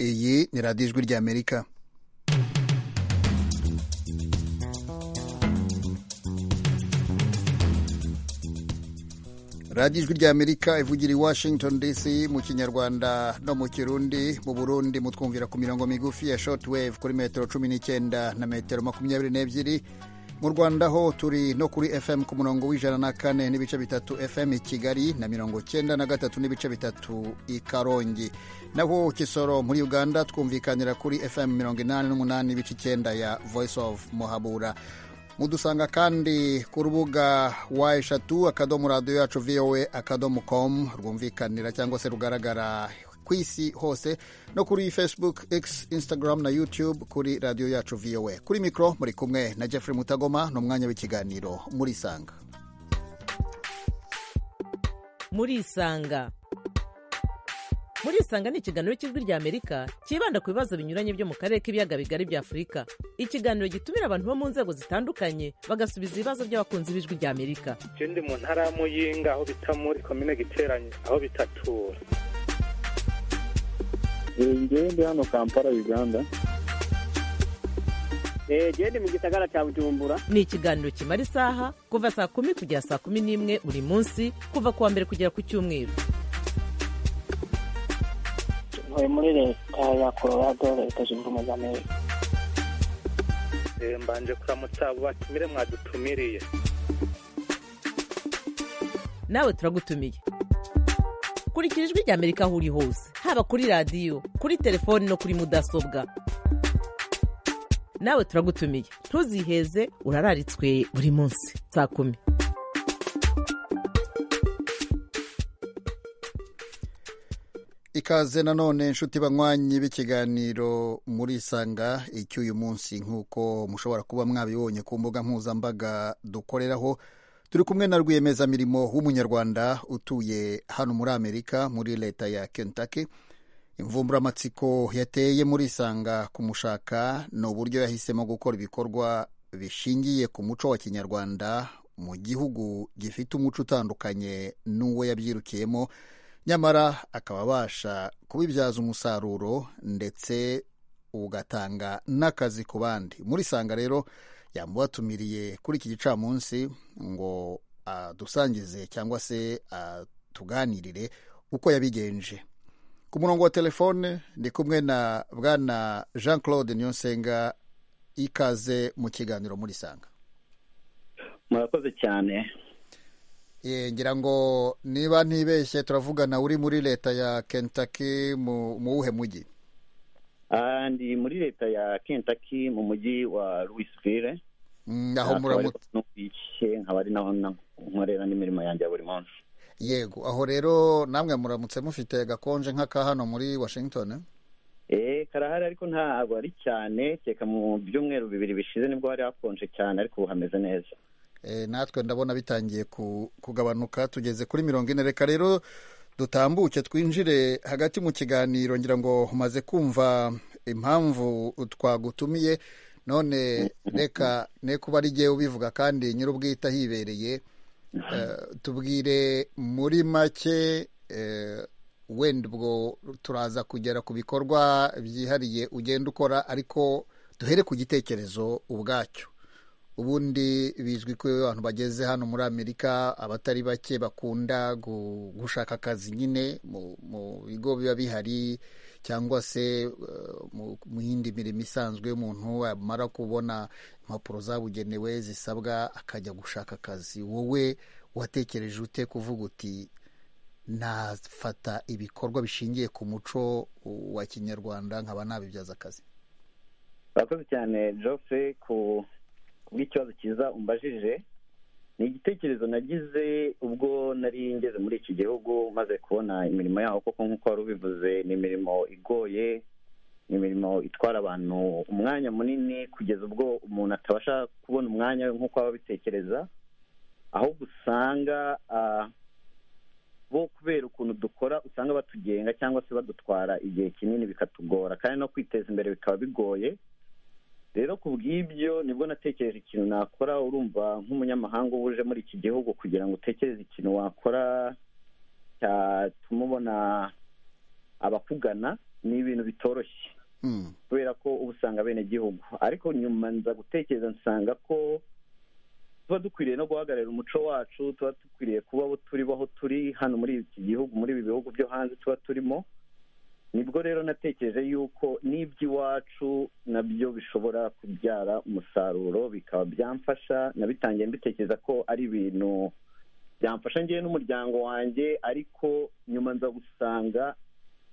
iyi ni radiyo ijwi ry'amerika radiyo ijwi ry'amerika ivugira i washington dc mu kinyarwanda no mu kirundi mu burundi mutwumvira ku mirongo migufi ya shortwave kuri metero cumi n'icyenda na metero makumyabiri n'ebyiri mu rwanda ho turi no kuri fm ku murongo w'ijana na kane n'ibice bitatu fm i kigali na mirongo cyenda na gatatu n'ibice bitatu i karongi naho kisoro muri uganda twumvikanira kuri fm mirongo inani n'umunani n'ibice icyenda ya voice of muhabura mudusanga kandi ku rubuga wa eshatu akadomo radiyo yacu vowe akadomo komu rwumvikanira cyangwa se rugaragara ku isi hose no kuri facebook x instagram na youtube kuri radiyo yacu vowe kuri mikoro muri kumwe na jeffrey mutagoma ni umwanya w'ikiganiro murisanga murisanga murisanga ni ikiganiro cy'ijwi ry'amerika cyibanda ku bibazo binyuranye byo mu karere k'ibiyaga bigari bya afurika ikiganiro gitumira abantu bo mu nzego zitandukanye bagasubiza ibibazo by'abakunzi b'ijwi ry'amerika icyo ndi mu ntara ya muyinga aho bita muri komine giteranye aho bitatura njyewe ndi hano kampala uganda genda mu gisagara cya bujumbura ni ikiganiro kimara isaha kuva saa kumi kugera saa kumi n'imwe buri munsi kuva ku wa mbere kugera ku cyumweru ntuye muri leta ya colorado leta zunze ubumwe za amerika mbanje kuramutsa abo batumire mwadutumiriye nawe turagutumiye kurikira ijwi ry'amerika aho uri hose haba kuri radiyo kuri telefoni no kuri mudasobwa nawe turagutumiye ntuziheze urararitswe buri munsi saa kumi ikaze nanone inshuti banywanyi b'ikiganiro murisanga icy'uyu munsi nk'uko mushobora kuba mwabibonye ku mbuga mpuzambaga dukoreraho turi kumwe na rwiyemezamirimo w'umunyarwanda utuye hano muri amerika muri leta ya kentucky imvumburamatsiko yateye murisanga kumushaka ni uburyo yahisemo gukora ibikorwa bishingiye ku muco wa kinyarwanda mu gihugu gifite umuco utandukanye n'uwo yabyirukiyemo nyamara akaba abasha kubibyaza umusaruro ndetse ugatanga n'akazi ku bandi muri sanga rero yamubatumiriye kuri iki gicamunsi ngo adusangize cyangwa se atuganirire uko yabigenje ku murongo wa telefone ndi kumwe na bwana jean claude niyonsenga ikaze mu kiganiro muri sanga murakoze cyane ngira ngo niba ntibeshye turavugana uri muri leta ya Kentucky mu wuhe mujyi ndi muri leta ya Kentucky mu mujyi wa Louisville aho muramutse nkaba ari naho nkorera n'imirimo yanjye ya buri munsi yego aho rero namwe muramutse mufite gakonje nk'aka hano muri washington eee karahari ariko ntabwo ari cyane reka mu byumweru bibiri bishize nibwo hari hakonje cyane ariko ubu hameze neza natwe ndabona bitangiye kugabanuka tugeze kuri mirongo ine reka rero dutambuke twinjire hagati mu kiganiro ngira ngo umaze kumva impamvu twagutumiye none reka ne kuba ari igihe ubivuga kandi nyir'ubwite ahibereye tubwire muri make wenda ubwo turaza kugera ku bikorwa byihariye ugenda ukora ariko duhere ku gitekerezo ubwacyo ubundi bizwi ko abantu bageze hano muri amerika abatari bake bakunda gushaka akazi nyine mu bigo biba bihari cyangwa se mu yindi mirimo isanzwe y'umuntu amara kubona impapuro zabugenewe zisabwa akajya gushaka akazi wowe watekereje ute kuvuga uti nafata ibikorwa bishingiye ku muco wa kinyarwanda nkaba nabibyaza akazi murakoze cyane jose ku bw'ikibazo cyiza umbajije ni igitekerezo nagize ubwo nari ngeze muri iki gihugu maze kubona imirimo yaho kuko nk'uko wari ubivuze ni imirimo igoye ni imirimo itwara abantu umwanya munini kugeza ubwo umuntu atabasha kubona umwanya we nk'uko aba abitekereza ahubwo usanga bo kubera ukuntu dukora usanga batugenga cyangwa se badutwara igihe kinini bikatugora kandi no kwiteza imbere bikaba bigoye rero ku bw'ibyo nibwo natekereje ikintu nakora urumva nk'umunyamahanga uba uje muri iki gihugu kugira ngo utekereze ikintu wakora cyatuma ubona abakugana ni ibintu bitoroshye Mm. kubera ko uba usanga bene gihugu ariko nyuma nza gutekereza nsanga ko tuba dukwiriye no guhagararira umuco wacu tuba dukwiriye kuba abo turi bo aho turi hano muri iki gihugu muri ibi bihugu byo hanze tuba turimo nibwo rero natekereje yuko n'iby'iwacu nabyo bishobora kubyara umusaruro bikaba byamfasha nabitangiye mbitekereza ko ari ibintu byamfasha ngewe n'umuryango wanjye ariko nyuma nza gusanga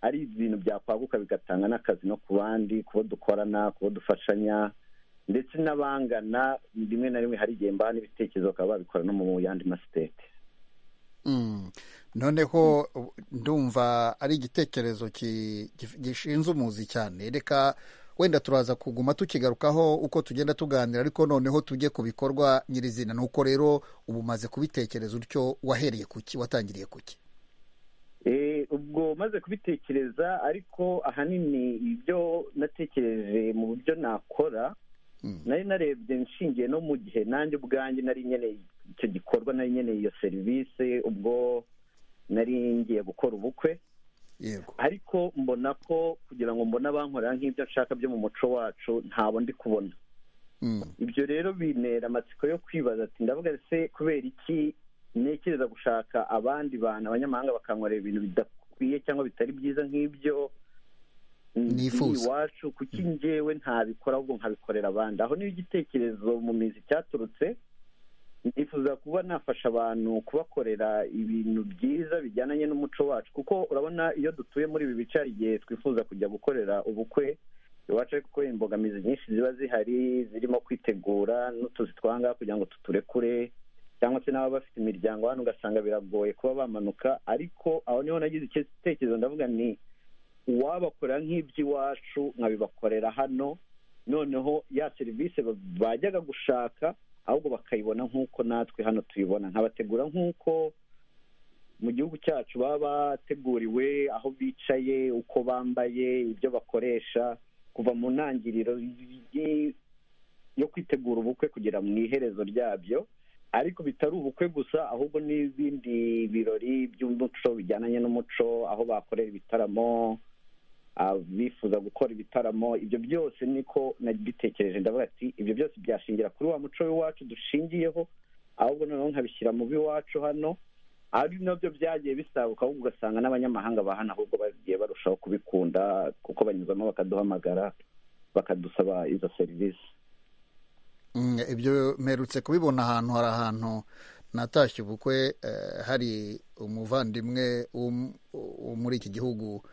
ari ibintu byakwaguka bigatanga n'akazi no ku bandi kubo dukorana kubo dufashanya ndetse n'abangana rimwe na rimwe hari igihe mbana n'ibitekerezo bakaba babikora no mu yandi masitete Mm. noneho ubu- ndumva ari igitekerezo ki- gif- gishinze umuzi cyane reka wenda turaza kuguma tukigarukaho uko tugenda tuganira ariko noneho tujye ku bikorwa nyirizina ni uko rero ubu umaze kubitekereza utyo wahereye ku ki watangiriye ku ki Eh, ubwo maze kubitekereza ariko ahanini ibyo natekereje mu buryo nakora Mm. nari narebye nshingiye no mu gihe nanjye ubwanjye nari nkeneye icyo gikorwa nari nkeneye iyo serivisi ubwo nari ngiye gukora ubukwe yego ariko mbona ko kugira ngo mbone abankorera nk'ibyo nshaka byo mu muco wacu ntabo ndi kubona Mm. ibyo rero bintera amatsiko yo kwibaza ati ndavuga se kubera iki ntekereza gushaka abandi bantu abanyamahanga bakankorera ibintu bidakwiye cyangwa bitari byiza nk'ibyo mm, Nifuza. biri iwacu kuki njyewe ntabikora ahubwo nkabikorera abandi aho niyo igitekerezo mu mizi cyaturutse nifuza kuba nafasha abantu kubakorera ibintu byiza bijyananye n'umuco wacu kuko urabona iyo dutuye muri ibi bice hari igihe twifuza kujya gukorera ubukwe iwacu ariko kubera imbogamizi nyinshi ziba zihari zirimo kwitegura n'utuzi twanga kugira ngo tuturekure cyangwa se n'ababa bafite imiryango hano ugasanga biragoye kuba bamanuka ariko aho niho nagize igitekerezo ndavuga ni uwabakorera nk'iby'iwacu nkabibakorera hano noneho ya serivisi ba- bajyaga gushaka ahubwo bakayibona nk'uko natwe hano tuyibona nkabategura nk'uko mu gihugu cyacu baba bateguriwe aho bicaye uko bambaye ibyo bakoresha kuva mu ntangiriro y- yo kwitegura ubukwe kugera mu iherezo ryabyo ariko bitari ubukwe gusa ahubwo n'ibindi birori by'umuco bijyananye n'umuco aho bakorera ibitaramo abifuza gukora ibitaramo ibyo byose niko nabitekereje ndavuga ati ibyo byose byashingira kuri wa muco w'iwacu dushingiyeho ahubwo noneho nkabishyira mu b'iwacu hano ari nabyo byagiye bisaguka ahubwo ugasanga n'abanyamahanga bahana ahubwo bagiye barushaho kubikunda kuko banyuzamo bakaduhamagara bakadusaba izo serivisi Mm, ibyo mperutse kubibona ahantu hari ahantu natashye ubukwe eh, hari umuvandimwe wo mu- wo muri iki gihugu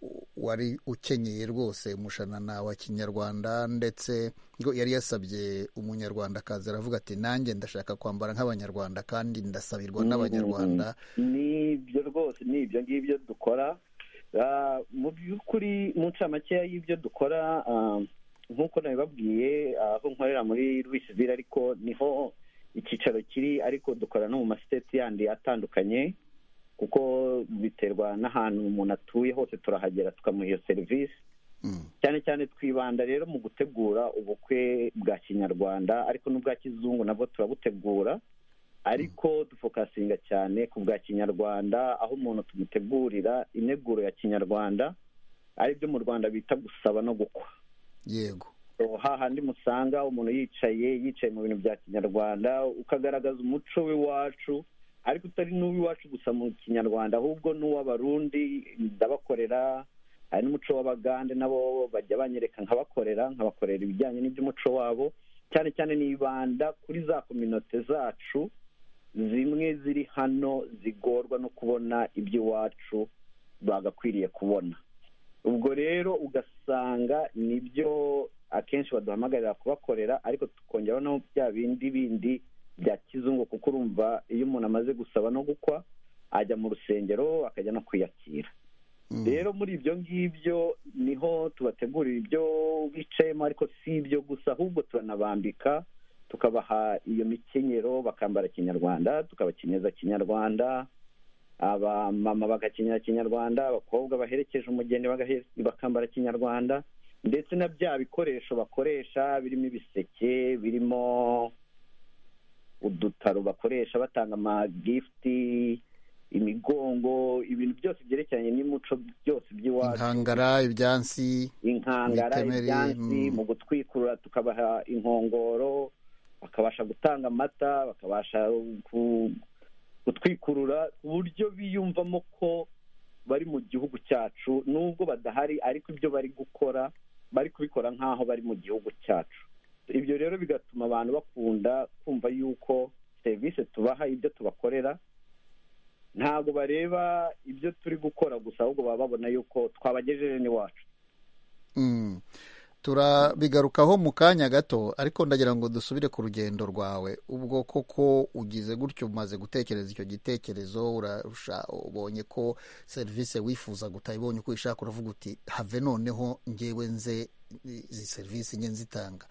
u- wari ukenyeye rwose umushanana wa kinyarwanda ndetse ngo yari yasabye umunyarwandakazi aravuga ati nanjye ndashaka kwambara nk'abanyarwanda kandi ndasabirwa n'abanyarwanda nibyo rwose ni ibyo ngibyo dukora Ah, mu by'ukuri mu ncamakeya y'ibyo dukora ah, nk'uko nabibabwiye ah, aho nkorera muri rwisivire ariko niho icyicaro kiri ariko dukora no mu masiteti yandi atandukanye kuko biterwa n'ahantu umuntu atuye hose turahagera tukamuha iyo serivisi Mm, cyane cyane twibanda rero mu gutegura ubukwe bwa kinyarwanda ariko n'ubwa kizungu nabwo turabutegura ariko dufokasinga cyane ku bwa kinyarwanda aho umuntu tumutegurira integuro ya kinyarwanda aribyo mu rwanda bita gusaba no gukwa yego So, hahandi musanga umuntu yicaye yicaye mu bintu bya kinyarwanda ukagaragaza umuco w'iwacu ariko utari n'uw'iwacu gusa mu kinyarwanda ahubwo n'uw'abarundi ndabakorera hari n'umuco w'abagande nabo bajya banyereka nkabakorera nkabakorera ibijyanye n'iby'umuco wabo cyane cyane nibanda kuri za kominote zacu zimwe ziri hano zigorwa no kubona iby'iwacu bagakwiriye kubona ubwo rero ugasanga nibyo akenshi baduhamagarira kubakorera ariko tukongeraho no bya bindi bindi bya kizungu kuko urumva iyo umuntu amaze gusaba no gukwa ajya mu rusengero akajya no kwiyakira Mm, rero muri ibyo ngibyo niho tubategurira ibyo bicayemo ariko si ibyo gusa ahubwo turanabambika tukabaha iyo mikenyero bakambara kinyarwanda tukabakenyeza kinyarwanda abamama bagakenyera kinyarwanda abakobwa baherekeje umugeni bagahe- bakambara kinyarwanda ndetse na bya bikoresho bakoresha birimo ibiseke birimo udutaro bakoresha batanga amagifuti imigongo ibintu byose byerekeranye n'imico byose by'iwacu inkangara ibyansi inkangara Imitemeri, ibyansi mm. mu gutwikurura tukabaha inkongoro bakabasha gutanga amata bakabasha ku- gutwikurura ku buryo biyumvamo ko bari mu gihugu cyacu nubwo badahari ariko ibyo bari gukora bari kubikora nk'aho bari mu gihugu cyacu ibyo rero bigatuma abantu bakunda kumva yuko serivisi tubaha ibyo tubakorera ntabwo bareba ibyo turi gukora gusa ahubwo baba babona yuko twabagejeje n'iwacu Mm. turabigarukaho mu kanya gato ariko ndagira ngo dusubire ku rugendo rwawe ubwo koko ugize gutyo umaze gutekereza icyo gitekerezo urarusha ubonye ko serivisi wifuza utayibonye uko uyishaka uravuga uti have noneho ngewe nze izi serivisi nge nzitanga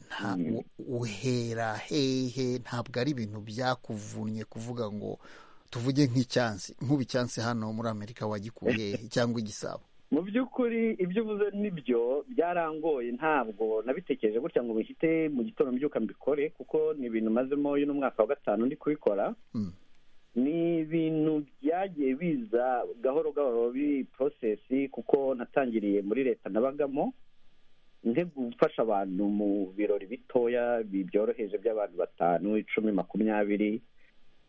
nta u- uhera hehe ntabwo ari ibintu byakuvunnye kuvuga ngo tuvuge nk'icyansi nk'ubu icyansi hano muri amerika wagikuye hehe cyangwa igisabo mu by'ukuri ibyo uvuze nibyo byarangoye ntabwo nabitekereje gutya ngo bihite mu gitondo mbyuka mbikore kuko ni ibintu mazemo uyu ni umwaka wa gatanu ndi kubikora Mm. ni ibintu byagiye biza gahoro gahoro biri porosesi kuko natangiriye muri leta nabagamo nte gufasha abantu mu birori bitoya bi- byoroheje by'abantu batanu icumi makumyabiri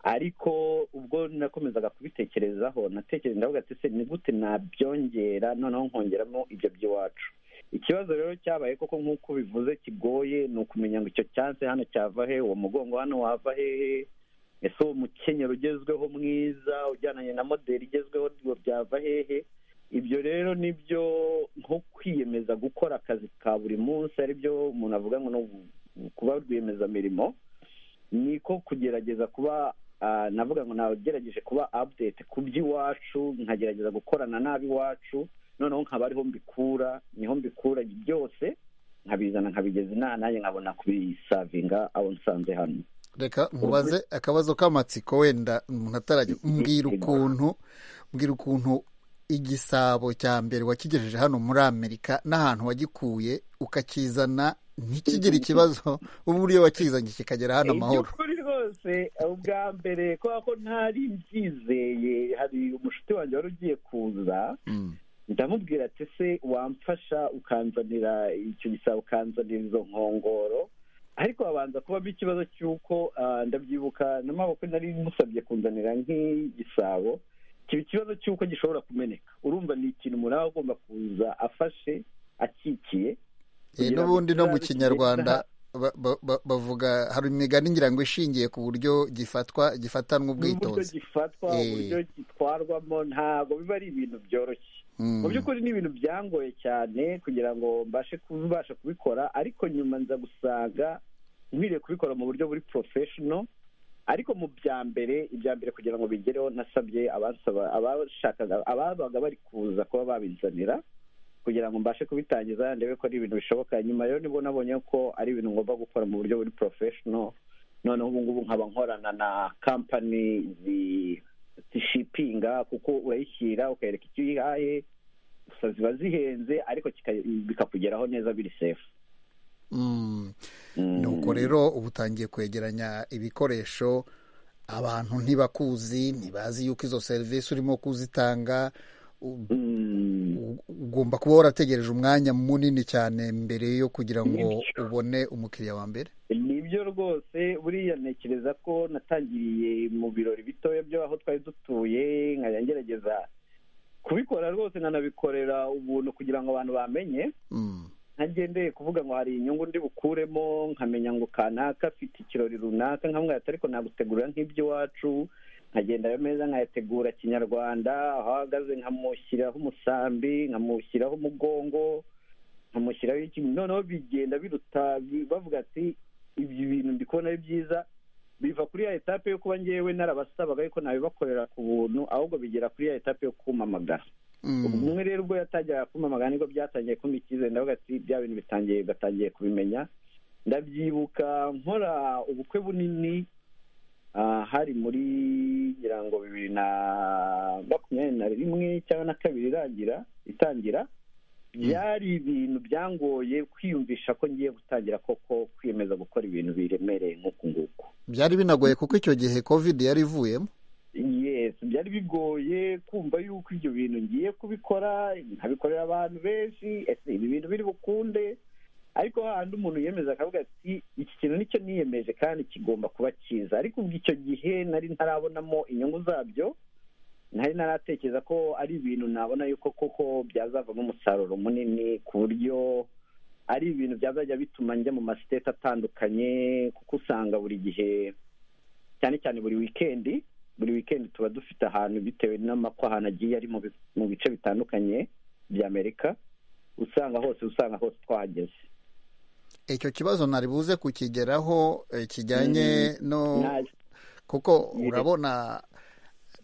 ariko ubwo nakomezaga kubitekerezaho natekereza ndavuga ati se ni gute nabyongera noneho nkongeramo ibyo by'iwacu ikibazo rero cyabaye koko nk'uko bivuze kigoye ni ukumenya ngo icyo cyansi hano cyava he uwo mugongo hano wava hehe ese uwo mukenyero ugezweho mwiza ujyananye na moderi igezweho ngo byava hehe ibyo rero nibyo nko kwiyemeza gukora akazi ka buri munsi aribyo umuntu avuga ngo ni ugu- kuba rwiyemezamirimo ni ko kugerageza kuba ah, navuga ngo nagerageje kuba update ku by'iwacu nkagerageza gukorana n'ab'iwacu noneho nkaba ariho mbikura niho mbikura byose nkabizana nkabigeza inama nanjye nkabona kubisavinga abo nsanze hano reka nkubaze akabazo k'amatsiko wenda umuntu atarajya mbwira ukuntu mbwira ukuntu igisabo cya mbere wakigejeje hano muri amerika n'ahantu wagikuye ukakizana ntikigire ikibazo ubu iyo wakizanye kikagera hano amahoro iby'ukuri rwose ubwa mbere kubera ko ntari mbyizeye hari umushuti wanjye wari ugiye kuza Mm. ndamubwira ati se wamfasha ukanzanira icyo gisabo ukanzanira izo nkongoro ariko habanza kubamo ikibazo cy'uko ah, ndabyibuka n'amaboko nari musabye kunzanira nk'igisabo kiba ikibazo cy'uko gishobora kumeneka urumva ni ikintu umuntu aba agomba kuza afashe akikiye Eh, kugira ngo n'ubundi no mu kizabe kinyarwanda cyiza. ba- ba- ba- bavuga hari imigani ngira ngo ishingiye ku buryo gifatwa gifatanwa n'uburyo ubwitonzi gifatwa Eh. uburyo gitwarwamo ntabwo biba ari ibintu byoroshye Mm. mu by'ukuri ni ibintu byangoye cyane kugira ngo mbashe kubasha kubikora ariko nyuma nza gusanga nkwiriye kubikora mu buryo buri porofeshono ariko mu bya mbere ibya mbere kugira ngo bigereho nasabye abasaba abashakaga ababaga bari kuza kuba babizanira kugira ngo mbashe kubitangiza ndebe ko ari ibintu bishoboka nyuma rero nibwo nabonye ko ari ibintu ngomba gukora mu buryo buri porofeshono noneho ubu ngubu nkaba nkorana na kampani zi- zishipinga kuko urayishyira ukayereka icyo uyihaye gusa ziba zihenze ariko kika- bikakugeraho neza biri sefu Mm. nuko rero uba utangiye kwegeranya ibikoresho abantu ntibakuzi ntibazi yuko izo serivisi urimo kuzitanga u- u- ugomba kuba warategereje umwanya munini cyane mbere yo kugira ngo ubone umukiriya wa mbere nibyo rwose buriya ntekereza ko natangiriye mu birori bitoya by'aho twari dutuye nkajya ngerageza kubikora rwose nkanabikorera ubuntu kugira ngo abantu bamenye Mm. ntagendeye kuvuga ngo hari inyungu ndi bukuremo nkamenya ngo kanaka afite ikirori runaka nkamwira ati ariko nagutegurira nk'iby'iwacu nkagenda ayo meza nkayategura kinyarwanda aho ahagaze nkamushyiraho umusambi nkamushyiraho umugongo nkamushyiraho ikintu noneho bigenda biruta bi- bavuga ati ibyo bintu ndi kubona ari byiza biva kuri ya etape yo kuba ngewe narabasabaga yuko nabibakorera ku buntu ahubwo bigera kuri ya etape yo kumamagara Mm. umwe rero ubwo yatangiraga kumpamagara nibwo byatangiye kumpa icyizere ndavuga ati bya bintu bitangiye gatangiye kubimenya ndabyibuka nkora ubukwe bunini ah, hari muri ngira ngo bibiri na makumyabiri na rimwe cyangwa na kabiri irangira itangira byari ibintu byangoye kwiyumvisha ko ngiye gutangira koko kwiyemeza gukora ibintu biremereye nk'uku nguku byari binagoye kuko icyo gihe covid yari ivuyemo yes byari bigoye kumva yuko ibyo bintu ngiye kubikora nkabikorera abantu benshi ese ibi bintu biri bukunde ariko hahandi umuntu yiyemeza akavuga ati iki kintu nicyo niyemeje kandi kigomba kuba cyiza ariko ubwo icyo gihe nari ntarabonamo inyungu zabyo nari naratekereza ko ari ibintu nabona yuko koko byazavamo umusaruro munini ku buryo ari ibintu byazajya bituma njya mu masiteti atandukanye kuko usanga buri gihe cyane cyane buri wikendi buri wikendi tuba dufite ahantu bitewe n'amako ahantu agiye ari mu bi- mu bice bitandukanye bya amerika usanga hose usanga hose twahageze icyo kibazo ntari buze kukigeraho eh, kijyanye no Nta- kuko Yego. urabona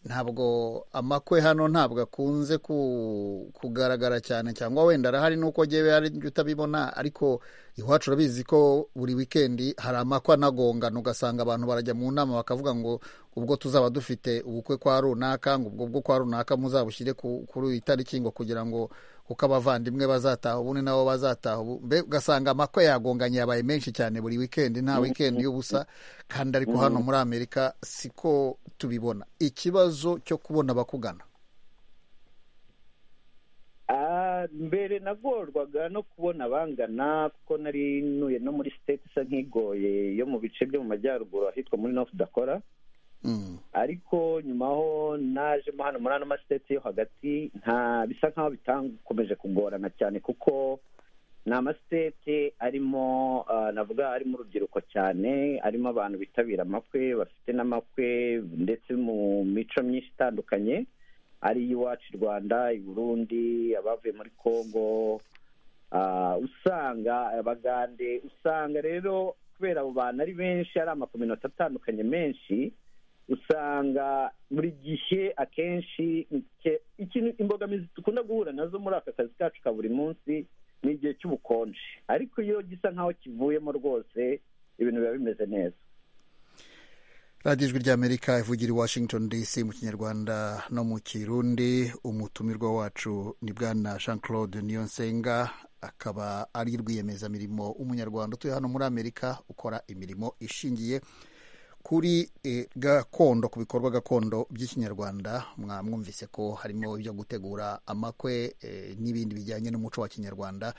ntabwo amakwe hano ntabwo akunze ku- kugaragara cyane cyangwa wenda arahari nuko ngewe hari ibyo utabibona ariko iwacu urabizi ko buri wikendi hari amakwe anagongana ugasanga abantu barajya mu nama bakavuga ngo ubwo tuzaba dufite ubukwe kwa runaka ngo ubwo bwo kwa runaka muzabushyire ku- kuri iyi tariki ngo kugira ngo kuko abavandimwe bazataha ubundi nabo bazataha ubu mbe ugasanga amakwe yagonganye yabaye menshi cyane buri wikendi nta wikendi y'ubusa kandi ariko hano muri amerika siko tubibona ikibazo cyo kubona abakugana Ah, mbere nagorwaga no kubona abangana kuko nari ntuye no muri state isa nk'igoye yo mu bice byo mu majyaruguru ahitwa muri north dakora Mm. ariko nyuma ho najemo hano muri ano masiteti yo hagati nta bisa nkaho bitakomeje kugorana cyane kuko ni amasiteti arimo ah, navuga arimo urubyiruko cyane arimo abantu bitabira amakwe bafite n'amakwe ndetse mu mico myinshi itandukanye ari iwacu i rwanda i burundi abavuye muri congo ah, usanga abagande usanga rero kubera abo bantu ari benshi ari amakominota atandukanye menshi usanga buri gihe akenshi ike- ikintu imbogamizi dukunda guhura nazo muri aka kazi kacu ka buri munsi ni igihe cy'ubukonje ariko iyo gisa nk'aho kivuyemo rwose ibintu biba bimeze neza radiyo ijwi ry'amerika ivugira i washington dc mu kinyarwanda no mu kirundi umutumirwa wacu ni bwana jean claude niyonsenga akaba ari rwiyemezamirimo w'umunyarwanda utuye hano muri amerika ukora imirimo ishingiye kuri eh, gakondo ku bikorwa gakondo by'ikinyarwanda mwamwumvise ko harimo ibyo gutegura amakwe eh, n'ibindi bijyanye n'umuco wa kinyarwanda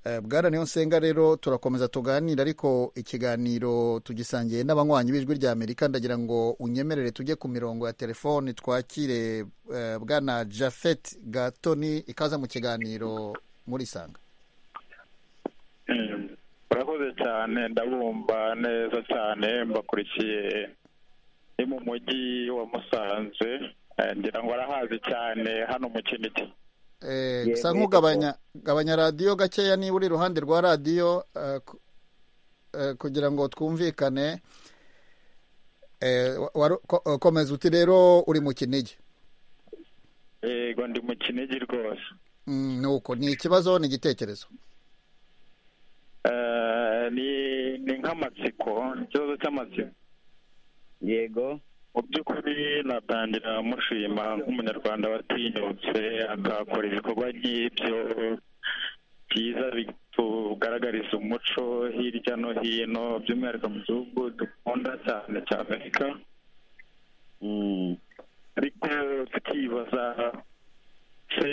Eh, bwana niyonsenga rero turakomeza tuganira ariko ikiganiro tugisangiye n'abanywanyi b'ijwi rya amerika ndagira ngo unyemerere tujye ku mirongo ya telefoni twakire eh, bwana jafet gatoni ikaza mu kiganiro muri sanga murakoze cyane ndabumva neza cyane mbakurikiye ni mu mujyi wa musanze eh, ngira ngo arahazi cyane hano mu kinigi Eh, Yego, gusa yego. nk'ugabanya gabanya radiyo gakeya niba uri iruhande rwa radiyo eh, ku- eh, kugira ngo twumvikane Eh, wa- waru- ko- komeza uti rero uri mu kinigi yego ndi mu kinigi rwose Mm, nuko ni ikibazo ni igitekerezo Eh, ni ni nk'amatsiko ikibazo cy'amatsiko yego mu by'ukuri natangira mushima nk'umunyarwanda watinyutse akakora ibikorwa nk'ibyo byiza bitugaragariza umuco hirya no hino by'umwihariko mu gihugu dukunda cyane cya amerika Mm. ariko tukibaza se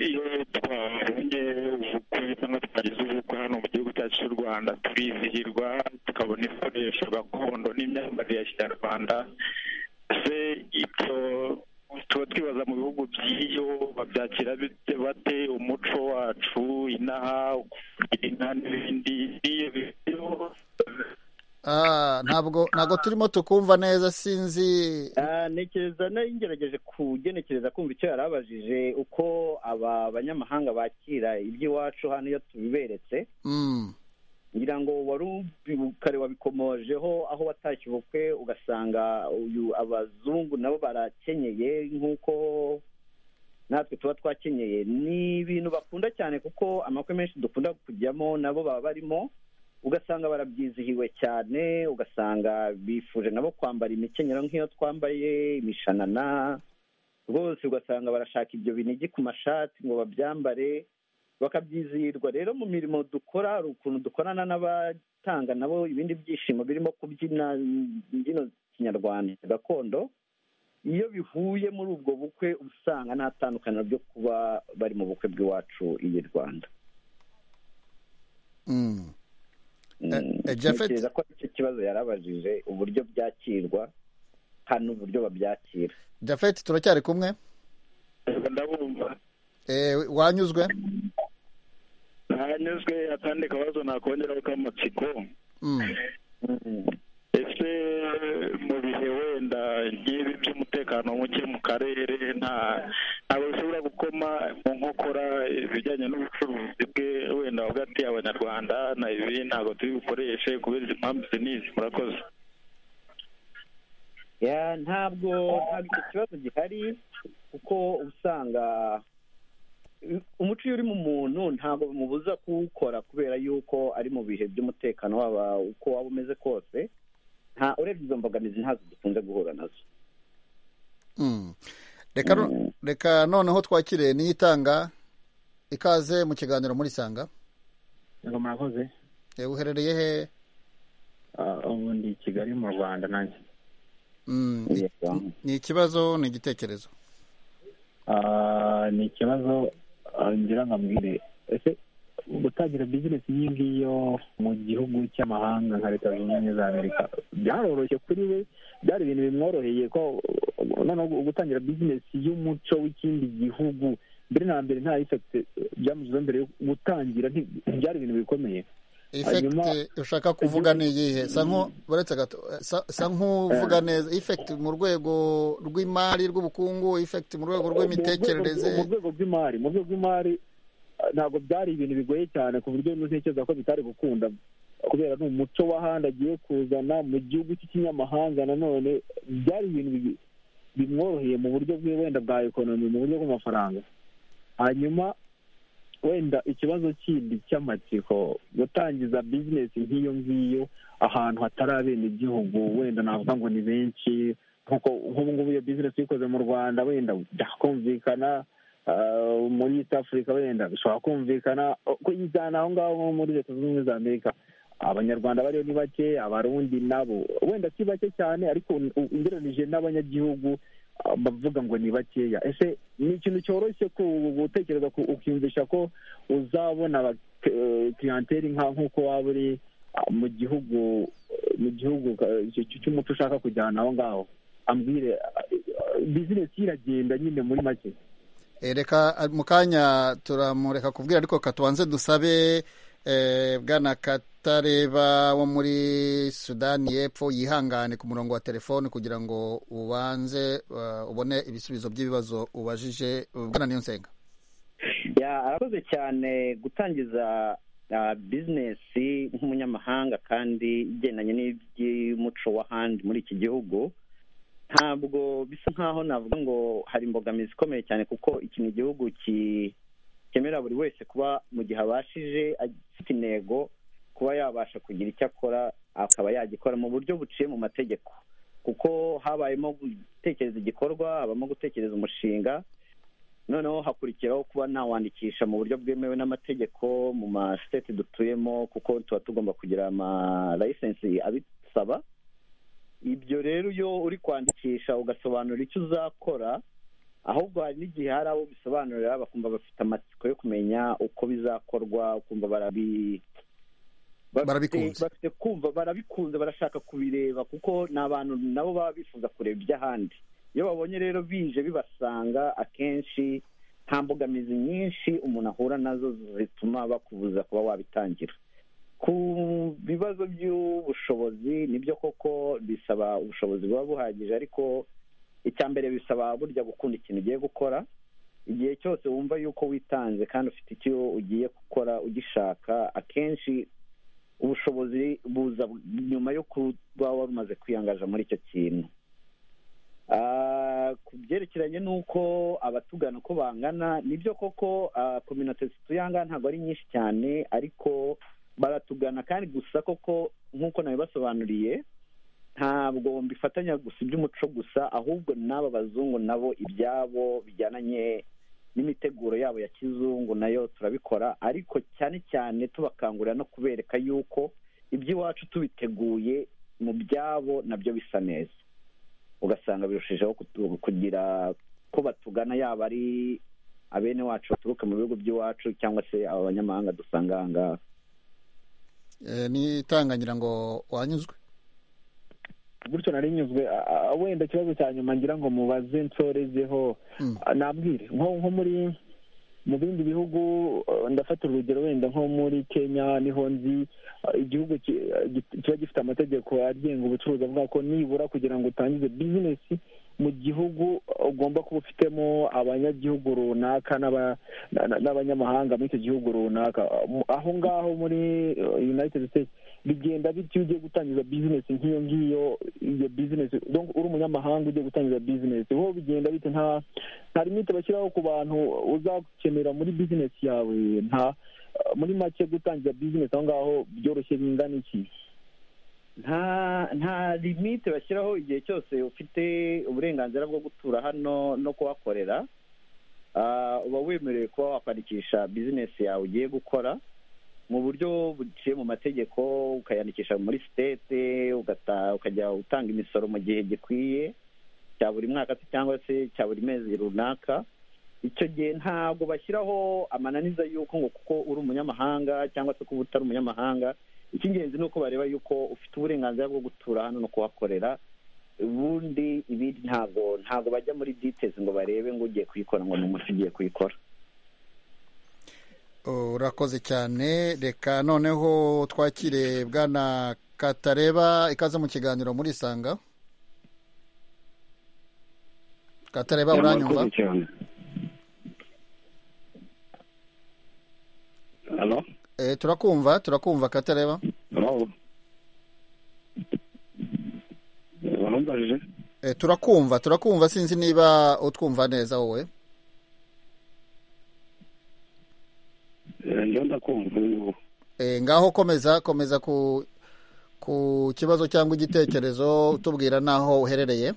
iyo twabonye ubukwe cyangwa twagize ubukwe hano mu gihugu cyacu cy'u rwanda turizihirwa tukabona ibikoresho gakondo n'imyambarire ya kinyarwanda se ibyo tuba twibaza mu bihugu by'iyo babyakira bite bate umuco wacu inaha kugira inka n'ibindi iyo biriho Ah, ntabwo ntabwo turimo tukumva neza sinzi Ah, ntekereza nari ngerageje kugenekereza kumva icyo yari abajije uko aba banyamahanga bakira iby'iwacu hano iyo tubiberetse Mm, ngira ngo wari ubi- kare wabikomojeho aho watashye ubukwe ugasanga uyu abazungu nabo barakenyeye nk'uko natwe tuba twakenyeye ni ibintu bakunda cyane kuko amakwe menshi dukunda kujyamo nabo baba barimo ugasanga barabyizihiwe cyane ugasanga bifuje nabo kwambara imikenyero nk'iyo twambaye imishanana rwose ugasanga barashaka ibyo binigi ku mashati ngo babyambare bakabyizihirwa rero mu mirimo dukora hari ukuntu dukorana n'abatanga nabo ibindi byishimo birimo kubyina imbyino kinyarwanda gakondo iyo bihuye muri ubwo bukwe usanga nta tandukaniro ryo kuba bari mu bukwe bw'iwacu iyi rwanda Mm. Eh, Mm, eh, Japhet? ntekereza ko aricyo kibazo yarabajije uburyo byakirwa hano uburyo babyakira jafeti turacyari kumwe ndabumva Eh, wanyuzwe ntanyuzwe akandi kabazo nakongeraho k'amatsiko Mm. ese mu bihe wenda nk'ibi by'umutekano muke mu karere nta ntabwo bishobora gukoma mu nkokora ibijyanye n'ubucuruzi bwe wenda hagati abanyarwanda na ibi ntabwo tubikoreshe kubera izi mpamvu izi n'izi murakoze Ya, ntabwo ntabwo icyo kibazo gihari kuko usanga umuco iyo uri mu muntu ntabwo bimubuza kuwukora kubera yuko ari mu bihe by'umutekano waba uko waba umeze kose nta urebye izo mbogamizi ntazo dukunze guhura nazo Mm. reka no- reka noneho twakire n'itanga ikaze mu kiganiro muri sanga ngo murakoze Eh, uherereye he Ah, ubu ndi i kigali mu rwanda nanjye Mm, ni- ni ikibazo ni igitekerezo Ah, ni ikibazo ah, ngira ngo ambwire ese gutangira bizinesi iyi ngiyo mu gihugu cy'amahanga nka leta zunze ubumwe za amerika byaroroshye kuri we byari ibintu bimworoheye ko uh, noneho gutangira bizinesi y'umuco w'ikindi gihugu mbere na mbere nta ifekite byamugizeho mbere yo gutangira nti- byari ibintu bikomeye ifekite ushaka kuvuga ni iyihe sa nko- baretse gato eh, sa- sa nk'uvuga neza ifekite mu rwego rw'imari rw'ubukungu ifekite mu rwego mu rw'imitekerereze rwego rw'imari mu rwego rw'imari eh, ntabwo byari ibintu bigoye cyane ku buryo ntekereza ko bitari gukunda kubera ni umuco w'ahandi agiye kuzana mu gihugu cy'ikinyamahanga nanone byari ibintu bi- bimworoheye mu buryo bwe wenda bwa ekonomi mu buryo bw'amafaranga hanyuma wenda ikibazo kindi cy'amatsiko gutangiza bizinesi nk'iyo ngiyo ahantu hatari abenegihugu wenda navuga ngo ni benshi kuko nk'ubu ngubu iyo bizinesi ikoze mu rwanda wenda byakumvikana ah, muri east africa wenda bishobora kumvikana ko ijyana aho ngaho nko muri leta zunze ubumwe za amerika abanyarwanda bariyo ni bake abarundi nabo wenda si bake cyane ariko u- ugereranije n'abanyagihugu ah, bavuga ngo ni bakeya ese ni ikintu cyoroshye ku- gutekereza ku- ukiyumvisha ko uzabona kiriyanteri nka nk'uko waba uri ah, mu gihugu mu gihugu eh, cy- cy'umuco ushaka kujyana aho ngaho ambwire bizinesi iragenda nyine muri make Eh, reka ah, mu kanya turamureka kubwira ariko katubanze dusabe eh, bwana katareba wo muri sudani y'epfo yihangane ku murongo wa telefoni kugira ngo ubanze ah, ubone ibisubizo by'ibibazo ubajije bwana niyo nsenga ya arakoze cyane gutangiza bizinesi nk'umunyamahanga kandi igendanye n'iby'umuco w'ahandi muri iki gihugu ntabwo bisa nkaho navuga ngo hari imbogamizi ikomeye cyane kuko iki ni igihugu ki- cyemerera buri wese kuba mu gihe abashije afite intego kuba yabasha kugira icyo akora akaba yagikora mu buryo buciye mu mategeko kuko habayemo gutekereza igikorwa habamo gutekereza umushinga noneho hakurikiraho kuba nawandikisha mu buryo bwemewe n'amategeko mu ma state dutuyemo kuko tuba tugomba kugira ama license abisaba ibyo rero iyo uri kwandikisha ugasobanura icyo uzakora ahubwo hari n'igihe hari abo bisobanurira bakumva bafite amatsiko yo kumenya uko bizakorwa ukumva barabi bafite- Barabikunze. bafite kumva barabikunze barashaka kubireba kuko ni abantu nabo baba bifuza kureba iby'ahandi iyo babonye rero bije bibasanga akenshi nta mbogamizi nyinshi umuntu ahura nazo zituma bakubuza kuba wabitangira ku bibazo by'ubushobozi nibyo koko bisaba ubushobozi buba buhagije ariko icya mbere bisaba burya gukunda ikintu ugiye gukora igihe cyose wumva yuko witanze kandi ufite icyo ugiye gukora ugishaka akenshi ubushobozi buza nyuma yo kuba wari umaze kwiyangaza muri icyo kintu Ah, ku byerekeranye n'uko abatugana uko bangana nibyo koko ah, kominote zituyanga ntabwo ari nyinshi cyane ariko baratugana kandi gusa koko nk'uko nabibasobanuriye ntabwo mbifatanya gusa iby'umuco gusa ahubwo n'aba bazungu nabo ibyabo bijyananye n'imiteguro yabo ya kizungu nayo turabikora ariko cyane cyane tubakangurira no kubereka yuko iby'iwacu tubiteguye mu byabo nabyo bisa neza ugasanga birushijeho kutu- kugira ko batugana yaba ari abene wacu baturuka mu bihugu by'iwacu cyangwa se abanyamahanga dusanga aha ngaha Eh, ni itangangira ngo wanyuzwe gutyo nari nyuzwe a- a- wenda ikibazo cya nyuma ngira ngo mubaze nsorezeho Mm. A- nabwire nko nko muri mu bindi bihugu eh, ndafata urugero wenda nko muri kenya niho nzi eh, igihugu ki- eh, gi- kiba gifite amategeko agenga ubucuruzi avuga ko nibura kugira ngo utangize bizinesi mu gihugu ugomba kuba ufitemo abanyagihugu runaka n'aba- na- na- n'abanyamahanga muri icyo gihugu runaka Mu- aho ngaho muri eh, united states bigenda bityo iyo ugiye gutangiza bizinesi nk'iyo ngiyo iyo bizinesi donc uri umunyamahanga ugiye gutangiza bizinesi ho bigenda bite nta nta limite bashyiraho ku bantu uzakenera muri bizinesi yawe nta muri make gutangiza bizinesi aho ngaho byoroshye bingana iki nta nta limite bashyiraho igihe cyose ufite uburenganzira bwo gutura hano no kuhakorera Ah, uba wemerewe kuba wakwandikisha bizinesi yawe ugiye gukora mu buryo buciye mu mategeko ukayandikisha muri sitete ugata- ukajya utanga imisoro mu gihe gikwiye cya buri mwaka se cyangwa se cya buri mezi runaka icyo gihe ntabwo bashyiraho amananiza y'uko ngo kuko uri umunyamahanga cyangwa se kuba utari umunyamahanga icy'ingenzi ni uko bareba yuko ufite uburenganzira bwo gutura hano no kuhakorera ubundi ibindi ntabwo ntabwo bajya muri ditezi ngo barebe ngo ugiye kuyikora ngo ni umunsi ugiye kuyikora urakoze cyane reka noneho twakire bwana katareba ikaze mu kiganiro muri isanga katareba uranyumva Murakoze cyane halo Eh, turakumva turakumva katareba halo warumbajije Eh, turakumva turakumva sinzi niba utwumva neza wowe iyo ndakumva ubu Eh, ngaho komeza komeza ku ku kibazo cyangwa igitekerezo utubwira n'aho uherereye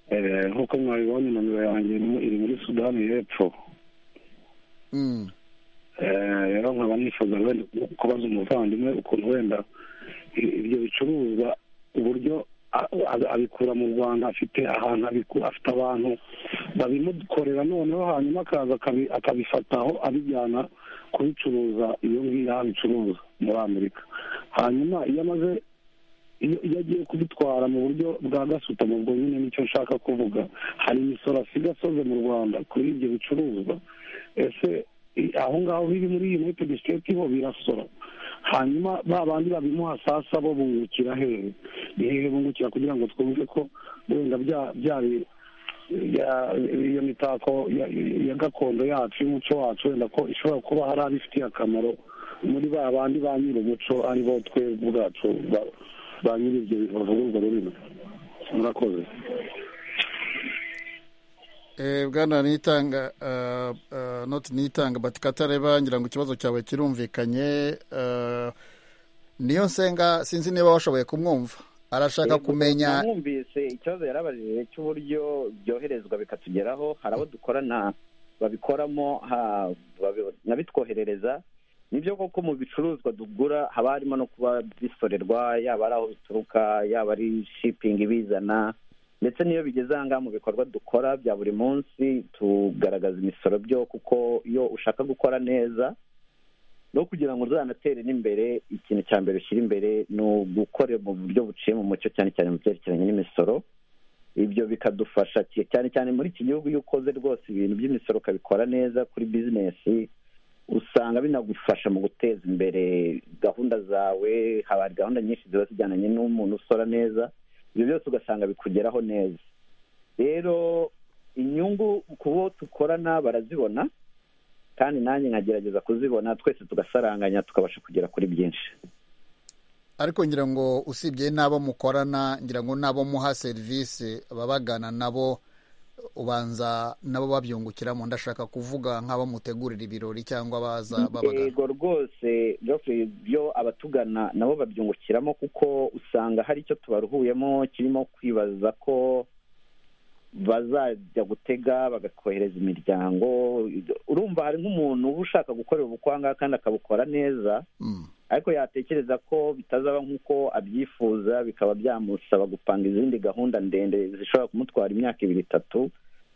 Eh, nk'uko mwabibonye nomero yanjye irimo- iri muri sudani y'epfo Mm, Eh, rero nkaba nifuza wenda kubaza umuvandimwe ukuntu wenda i- ibyo bicuruzwa uburyo a- a- abikura mu rwanda afite ahantu abikura afite abantu babimukorera noneho hanyuma akaza akabi- akabifataho abijyana kubicuruza iyo ngiyo aho abicuruza muri amerika hanyuma iyo amaze iyo iyo agiye kubitwara mu buryo bwa gasutamo ubwo nyine nicyo nshaka kuvuga hari imisoro asiga asoze mu rwanda kuri ibyo bicuruzwa ese i- aho ngaho biri muri iyi united state ho birasora hanyuma ba bandi babimuha sasa bo bungukira hehe ni hehe bungukira kugira ngo twumve ko wenda bya bya bi- ya- iyo mitako ya- ya gakondo yacu y'umuco wacu wenda ko ishobora kuba hari abifitiye akamaro muri ba bandi ba nyir'umuco ari bo twe ubwacu ba- ba nyir'ibyo bavuga urwo rurimi murakoze eh, bwana nitanga uh, uh, not nitanga but katareba ngira ngo ikibazo cyawe kirumvikanye uh, niyo nsenga sinzi niba washoboye kumwumva arashaka kumenya mwumvise ikibazo yarabajije cy'uburyo byoherezwa bikatugeraho hari abo dukorana babikoramo ha- babi- n'abitwoherereza nibyo koko mu bicuruzwa tugura haba harimo no kuba bisorerwa yaba ari aho bituruka yaba ari shipingi ibizana ndetse n'iyo bigeze aha ngaha mu bikorwa dukora bya buri munsi tugaragaza imisoro byo kuko iyo ushaka gukora neza no kugira ngo uzanatere n'imbere ikintu cya mbere ushyira imbere ni ugukorera mu buryo buciye mu mucyo cyane cyane mu byerekeranye n'imisoro ibyo bikadufasha ki- cyane cyane muri iki gihugu iyo ukoze rwose ibintu by'imisoro ukabikora neza kuri bizinesi usanga binagufasha mu guteza imbere gahunda zawe haba hari gahunda nyinshi ziba zijyananye n'umuntu usora neza ibyo byose ugasanga bikugeraho neza rero inyungu ku bo dukorana barazibona kandi nanjye nkagerageza kuzibona twese tugasaranganya tukabasha kugera kuri byinshi ariko ngira ngo usibye n'abo mukorana ngira ngo n'abo muha serivisi ababagana nabo ubanza nabo babyungukiramo ndashaka kuvuga nk'abo mutegurira ibirori cyangwa baza babagana yego rwose Geoffrey, byo abatugana nabo babyungukiramo kuko usanga hari icyo tubaruhuyemo kirimo kwibaza ko bazajya gutega bagakohereza imiryango urumva hari nk'umuntu uba ushaka gukorera ubukwe aha ngaha kandi akabukora neza Mm. ariko yatekereza ko bitazaba nk'uko abyifuza bikaba byamusaba gupanga izindi gahunda ndende zishobora kumutwara imyaka ibiri itatu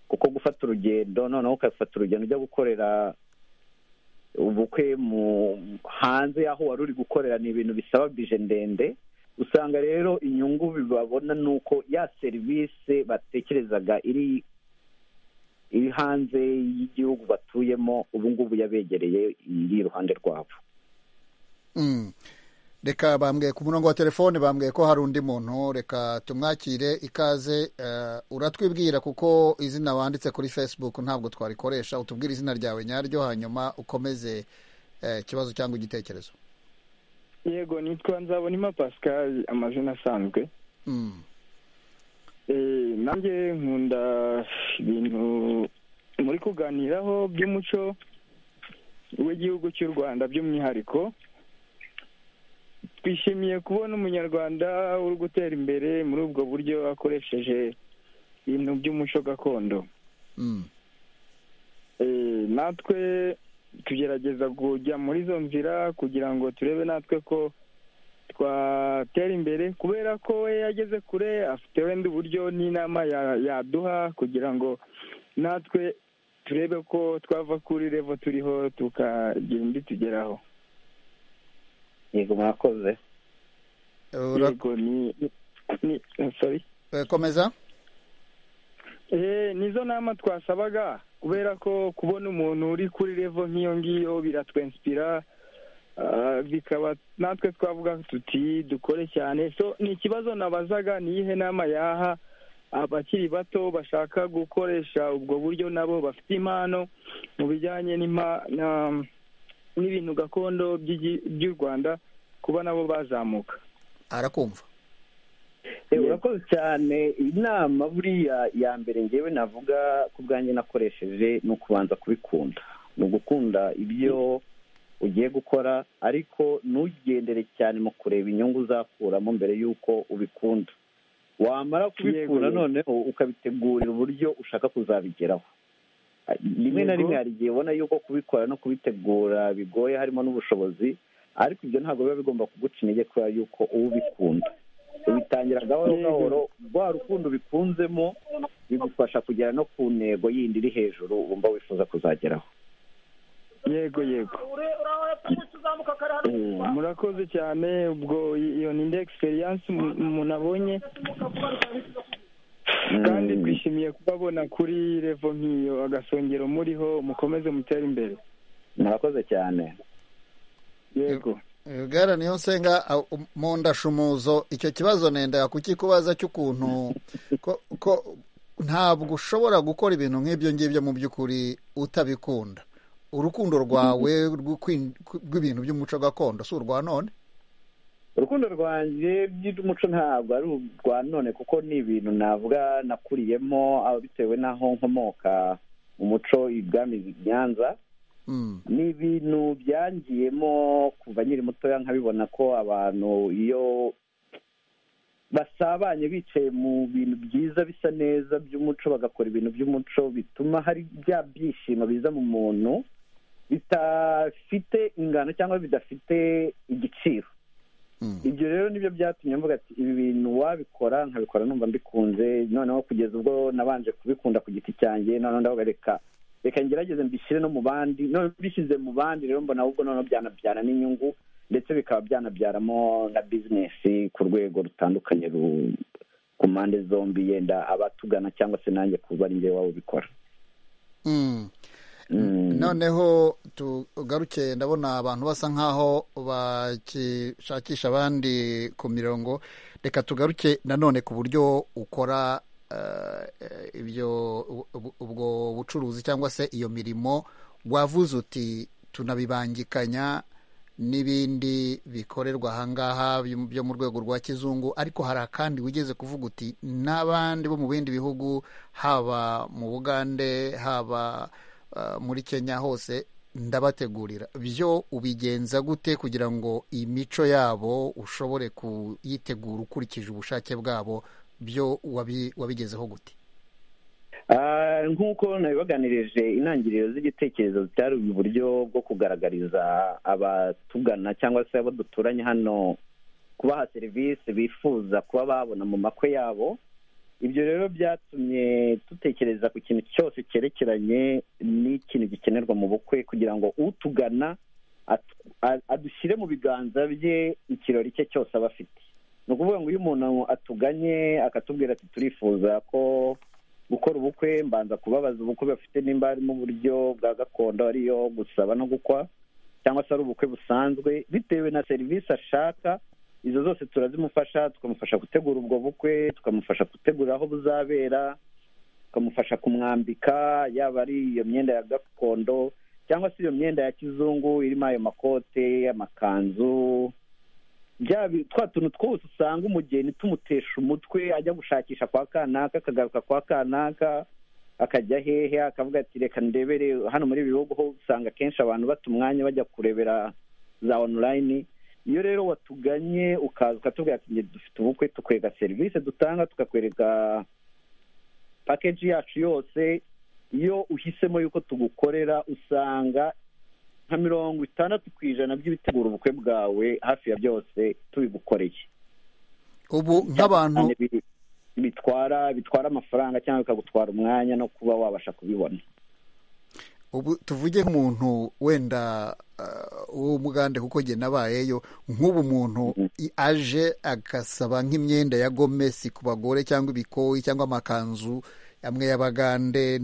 kuko gufata urugendo noneho ugafata urugendo ujya gukorera ubukwe mu hanze y'aho wari uri gukorera ni ibintu bisaba bije ndende usanga rero inyungu babona ni uko ya serivisi batekerezaga iri iri hanze y'igihugu batuyemo ubu ngubu yabegereye iri iruhande rwabo reka bambwiye ku murongo wa telefone bambwiye ko hari undi muntu reka tumwakire ikaze uratwibwira kuko izina wanditse kuri facebook ntabwo twarikoresha utubwire izina ryawe nyaryo hanyuma ukomeze ikibazo cyangwa igitekerezo yego nitwa nzabonima pascal amazina asanzwe nanjye nkunda ibintu muri kuganiraho by'umuco w'igihugu cy'u rwanda by'umwihariko twishimiye kubona umunyarwanda uri gutera imbere muri ubwo buryo akoresheje ibintu by'umuco gakondo natwe tugerageza kujya muri izo nzira kugira ngo turebe natwe ko twatera imbere kubera ko we yageze kure afite wenda uburyo n'inama yaduha kugira ngo natwe turebe ko twava kuri revo turiho tukagira indi tugeraho yego murakoze yego ni ni sorry komeza eee nizo nama twasabaga kubera ko kubona umuntu uri kuri revo nk'iyo ngiyo biratwenspira bikaba natwe twavuga tuti dukore cyane so ni ikibazo nabazaga ni iyihe nama yaha abakiri bato bashaka gukoresha ubwo buryo nabo bafite impano mu bijyanye n'impano n'ibintu gakondo by'u rwanda kuba nabo bazamuka arakumva urakoze cyane inama buriya ya mbere ngewe navuga ko ubwanjye nakoresheje ni ukubanza kubikunda ni ugukunda ibyo ugiye gukora ariko ntugendere cyane mu kureba inyungu uzakuramo mbere y'uko ubikunda wamara kubikura noneho ukabitegurira uburyo ushaka kuzabigeraho rimwe na rimwe hari igihe ubona yuko kubikora no kubitegura bigoye harimo n'ubushobozi ariko ibyo ntabwo biba bigomba kuguca intege kubera yuko uba ubikunda ubitangira gahoro gahoro rwa rukundo ubikunzemo bigufasha kugera no ku ntego yindi iri hejuru wumva wifuza kuzageraho yego yego murakoze cyane ubwo iyo ni indi egisperiyanse umuntu abonye kandi twishimiye kubabona kuri revo nk'iyo agasongero muriho mukomeze mutere imbere murakoze cyane yego bwara niyo nsenga mu ndashumuzo icyo kibazo nenda kukikubaza cy'ukuntu ko ntabwo ushobora gukora ibintu nk'ibyo ngibyo mu by'ukuri utabikunda urukundo rwawe rw'ibintu by'umuco gakondo si urwa none urukundo rwanjye by'umuco ntabwo ari urwa none kuko ni ibintu navuga nakuriyemo bitewe n'aho nkomoka umuco ibwami nyanza ni ibintu byangiyemo kuva nyiri mutoya nkabibona ko abantu iyo basabanye bicaye mu bintu byiza bisa neza by'umuco bagakora ibintu by'umuco bituma hari bya byishimo biza mu muntu bidafite ingano cyangwa bidafite igiciro ibyo rero nibyo byatumye mvuga ati ibi bintu wabikora nkabikora numva mbikunze noneho kugeza ubwo nabanje kubikunda ku giti cyanjye noneho ndavuga reka reka ngerageze mbishyire no mu bandi noneho mbishyize mu bandi rero mbona ahubwo noneho byanabyara n'inyungu ndetse bikaba byanabyaramo na bizinesi ku rwego rutandukanye ku mpande zombi yenda abatugana cyangwa se nanjye kuba ari njyewe waba ubikora noneho tugaruke ndabona abantu basa nk'aho bashakisha abandi ku mirongo reka tugaruke nanone ku buryo ukora ibyo ubwo bucuruzi cyangwa se iyo mirimo wavuze uti tunabibangikanya n'ibindi bikorerwa aha ngaha byo mu rwego rwa kizungu ariko hari akandi wigeze kuvuga uti n'abandi bo mu bindi bihugu haba mu bugande haba muri kenya hose ndabategurira byo ubigenza gute kugira ngo imico yabo ushobore kuyitegura ukurikije ubushake bwabo byo wabigezeho gute nk'uko nabibaganirije intangiriro z'igitekerezo zitari uburyo bwo kugaragariza abatugana cyangwa se abo duturanye hano kubaha serivisi bifuza kuba babona mu makwe yabo ibyo rero byatumye dutekereza ku kintu cyose cyerekeranye n'ikintu gikenerwa mu bukwe kugira ngo utugana adushyire mu biganza bye ikirori cye cyose aba afite ni ukuvuga ngo iyo umuntu atuganye akatubwira ati turifuza ko gukora ubukwe mbanza kubabaza ubukwe bafite nimba harimo uburyo bwa gakondo ariyo gusaba no gukwa cyangwa se ari ubukwe busanzwe bitewe na serivisi ashaka izo zose turazimufasha tukamufasha gutegura ubwo bukwe tukamufasha gutegura aho buzabera tukamufasha kumwambika yaba ari iyo myenda ya gakondo cyangwa se iyo myenda ya kizungu irimo ayo makote amakanzu twa tuntu twose usanga umugeni tumutesha umutwe ajya gushakisha kwa kanaka akagaruka kwa kanaka akajya hehe akavuga ati reka ndebere hano muri ibi bihugu ho usanga akenshi abantu bata umwanya bajya kurebera za onulayini iyo rero watuganye ukaza ukatubwira ati dufite ubukwe tukwereka serivisi dutanga tukakwereka pakeji yacu yose iyo uhisemo yuko tugukorera usanga nka mirongo itandatu ku ijana by'ibitegura ubukwe bwawe hafi ya byose tubigukoreye ubu nk'abantu bitwara bitwara amafaranga cyangwa bikagutwara umwanya no kuba wabasha kubibona ubu tuvuge nk'umuntu wenda w'umugande kuko njye nabayeyo nk'ubu muntu aje agasaba nk'imyenda ya gomesi ku bagore cyangwa ibikoyi cyangwa amakanzu amwe y'abagande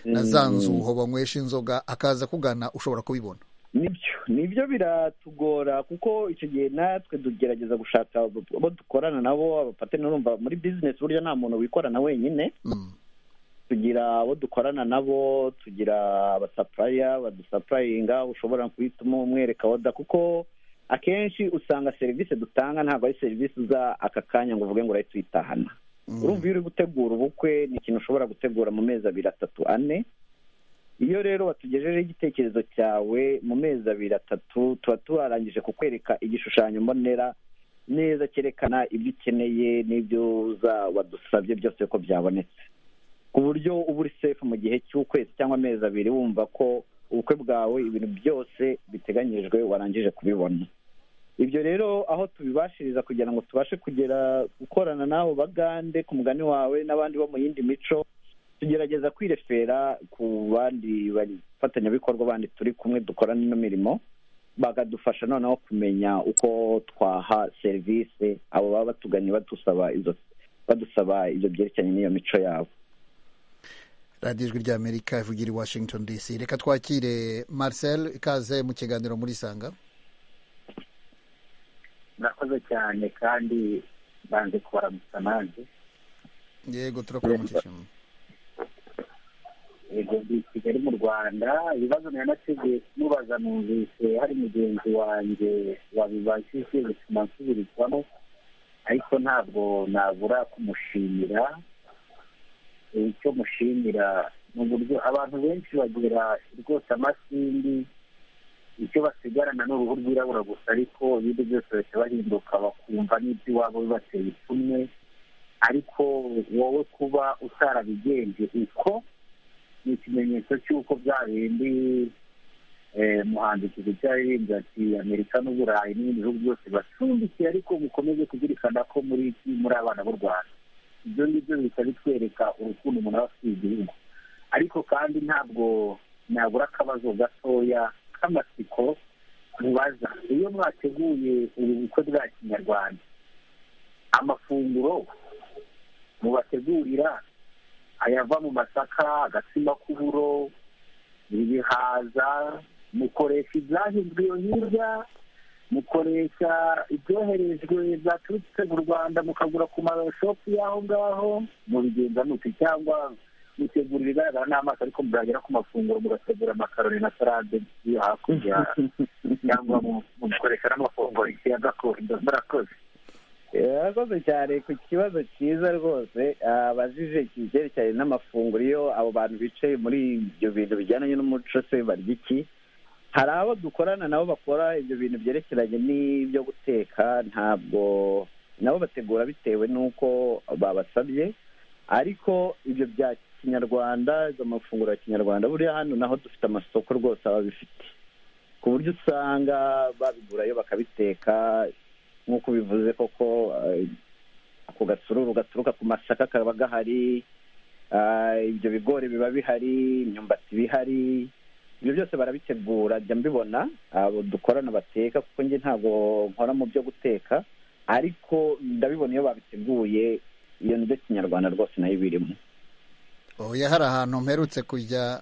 na za nzuho banywesha inzoga akaza kugana ushobora kubibona nibyo nibyo biratugora kuko icyo gihe natwe tugerageza gushaka abo dukorana nabo abapateni urumva muri bizinesi burya nta muntu wikorana wenyine tugira abo dukorana nabo tugira abasapuraya badusapurayinga ushobora guhitamo umwereka oda kuko akenshi usanga serivisi dutanga ntabwo ari serivisi uza aka kanya ngo uvuge ngo urahita uyitahana urumva iyo uri gutegura ubukwe ni ikintu ushobora gutegura mu mezi abiri atatu ane iyo rero watugejejeho igitekerezo cyawe mu mezi abiri atatu tuba turarangije kukwereka igishushanyo mbonera neza cyerekana ibyo ukeneye n'ibyo wadusabye byose ko byabonetse ku buryo uba uri sefu mu gihe cy'ukwezi cyangwa amezi abiri wumva ko ubukwe bwawe ibintu byose biteganyijwe warangije kubibona ibyo rero aho tubibashiriza kugira ngo tubashe kugera gukorana n'abo bagande ku mugani wawe n'abandi bo mu yindi mico tugerageza kwirefera ku bandi bafatanyabikorwa bandi turi kumwe dukora n'ino mirimo bakadufasha noneho kumenya uko twaha serivisi abo baba batuganye badusaba izo badusaba ibyo byerekeranye n'iyo mico yabo radiyo ijwi ry'amerika ivugira i washington dc reka twakire marcel ikaze mu kiganiro muri sanga murakoze cyane kandi banze kubaramutsa nanjye yego turakuramukije yego ndi i kigali mu rwanda ibibazo nanategeye kumubaza numvise hari mugenzi wanjye wabibajije bituma nsubirishwamo ariko ntabwo nabura kumushimira icyo mushimira ni uburyo abantu benshi bagira rwose amasindi icyo basigarana ni uruhu rwirabura gusa ariko ibindi byose bahita bahinduka bakumva n'ibyo iwabo bibateye ipfunwe ariko wowe kuba utarabigenje uko ni ikimenyetso cy'uko bya bindi muhanzi kizica yaririmbye ati amerika n'uburayi n'ibindi bihugu byose bacumbikiye ariko mukomeze kuzirikana ko muri iki muri abana b'u rwanda ibyo ngibyo bihita bitwereka urukundo umuntu aba afitiye igihugu ariko kandi ntabwo nabura akabazo gatoya k'amatsiko mubaza iyo mwateguye ubu bukwe bwa kinyarwanda amafunguro mubategurira ayava mu masaka agatsima k'uburo ibihaza mukoresha ibyahinzwe iyo hirya mukoresha ibyoherejwe byaturutse mu rwanda mukagura ku mashopu y'aho ngaho mubigenza muti cyangwa mutegura ibigaragara n'amaso ariko muragera ku mafunguro mugategura amakaroni na salade yo hakurya cyangwa mugakoresha n'amafunguro ya gakondo murakoze yakoze cyane ku kibazo cyiza rwose abajije ibyerekeranye n'amafunguro iyo abo bantu bicaye muri ibyo bintu bijyanye n'umuco se barya iki hari abo dukorana nabo bakora ibyo bintu byerekeranye n'ibyo guteka ntabwo nabo bategura bitewe n'uko babasabye ariko ibyo kinyarwanda izo mafunguro ya kinyarwanda buriya hano naho dufite amasoko rwose ababifite ku buryo usanga babigurayo bakabiteka nk'uko bivuze koko eh, ako gasururu gaturuka ku masaka kaba gahari ah, ibyo bigori biba bihari imyumbati iba ihari ibyo byose barabitegura jya mbibona abo dukorana bateka kuko njye ntabwo nkora mu byo guteka ariko ndabibona iyo babiteguye iyo ndyo kinyarwanda rwose nayo ibirimo oya hari ahantu mperutse kujya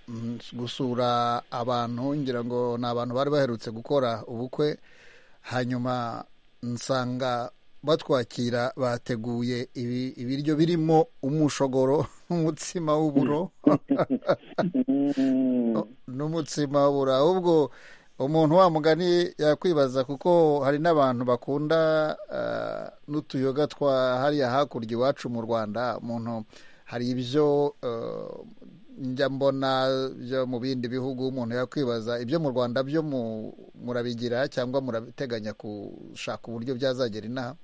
mm, gusura abantu ngira ngo ni abantu bari baherutse gukora ubukwe hanyuma nsanga batwakira bateguye ibi- ibiryo birimo umushogoro n'umutsima w'uburo n'umutsima w'uburo ahubwo umuntu wa mugani yakwibaza kuko hari n'abantu bakunda ah, n'utuyoga twa hariya hakurya iwacu mu rwanda umuntu hari ibyo eh, njya mbona byo mu bindi bihugu umuntu yakwibaza ibyo mu rwanda byo mu- murabigira cyangwa murabiteganya gushaka uburyo byazagera inaha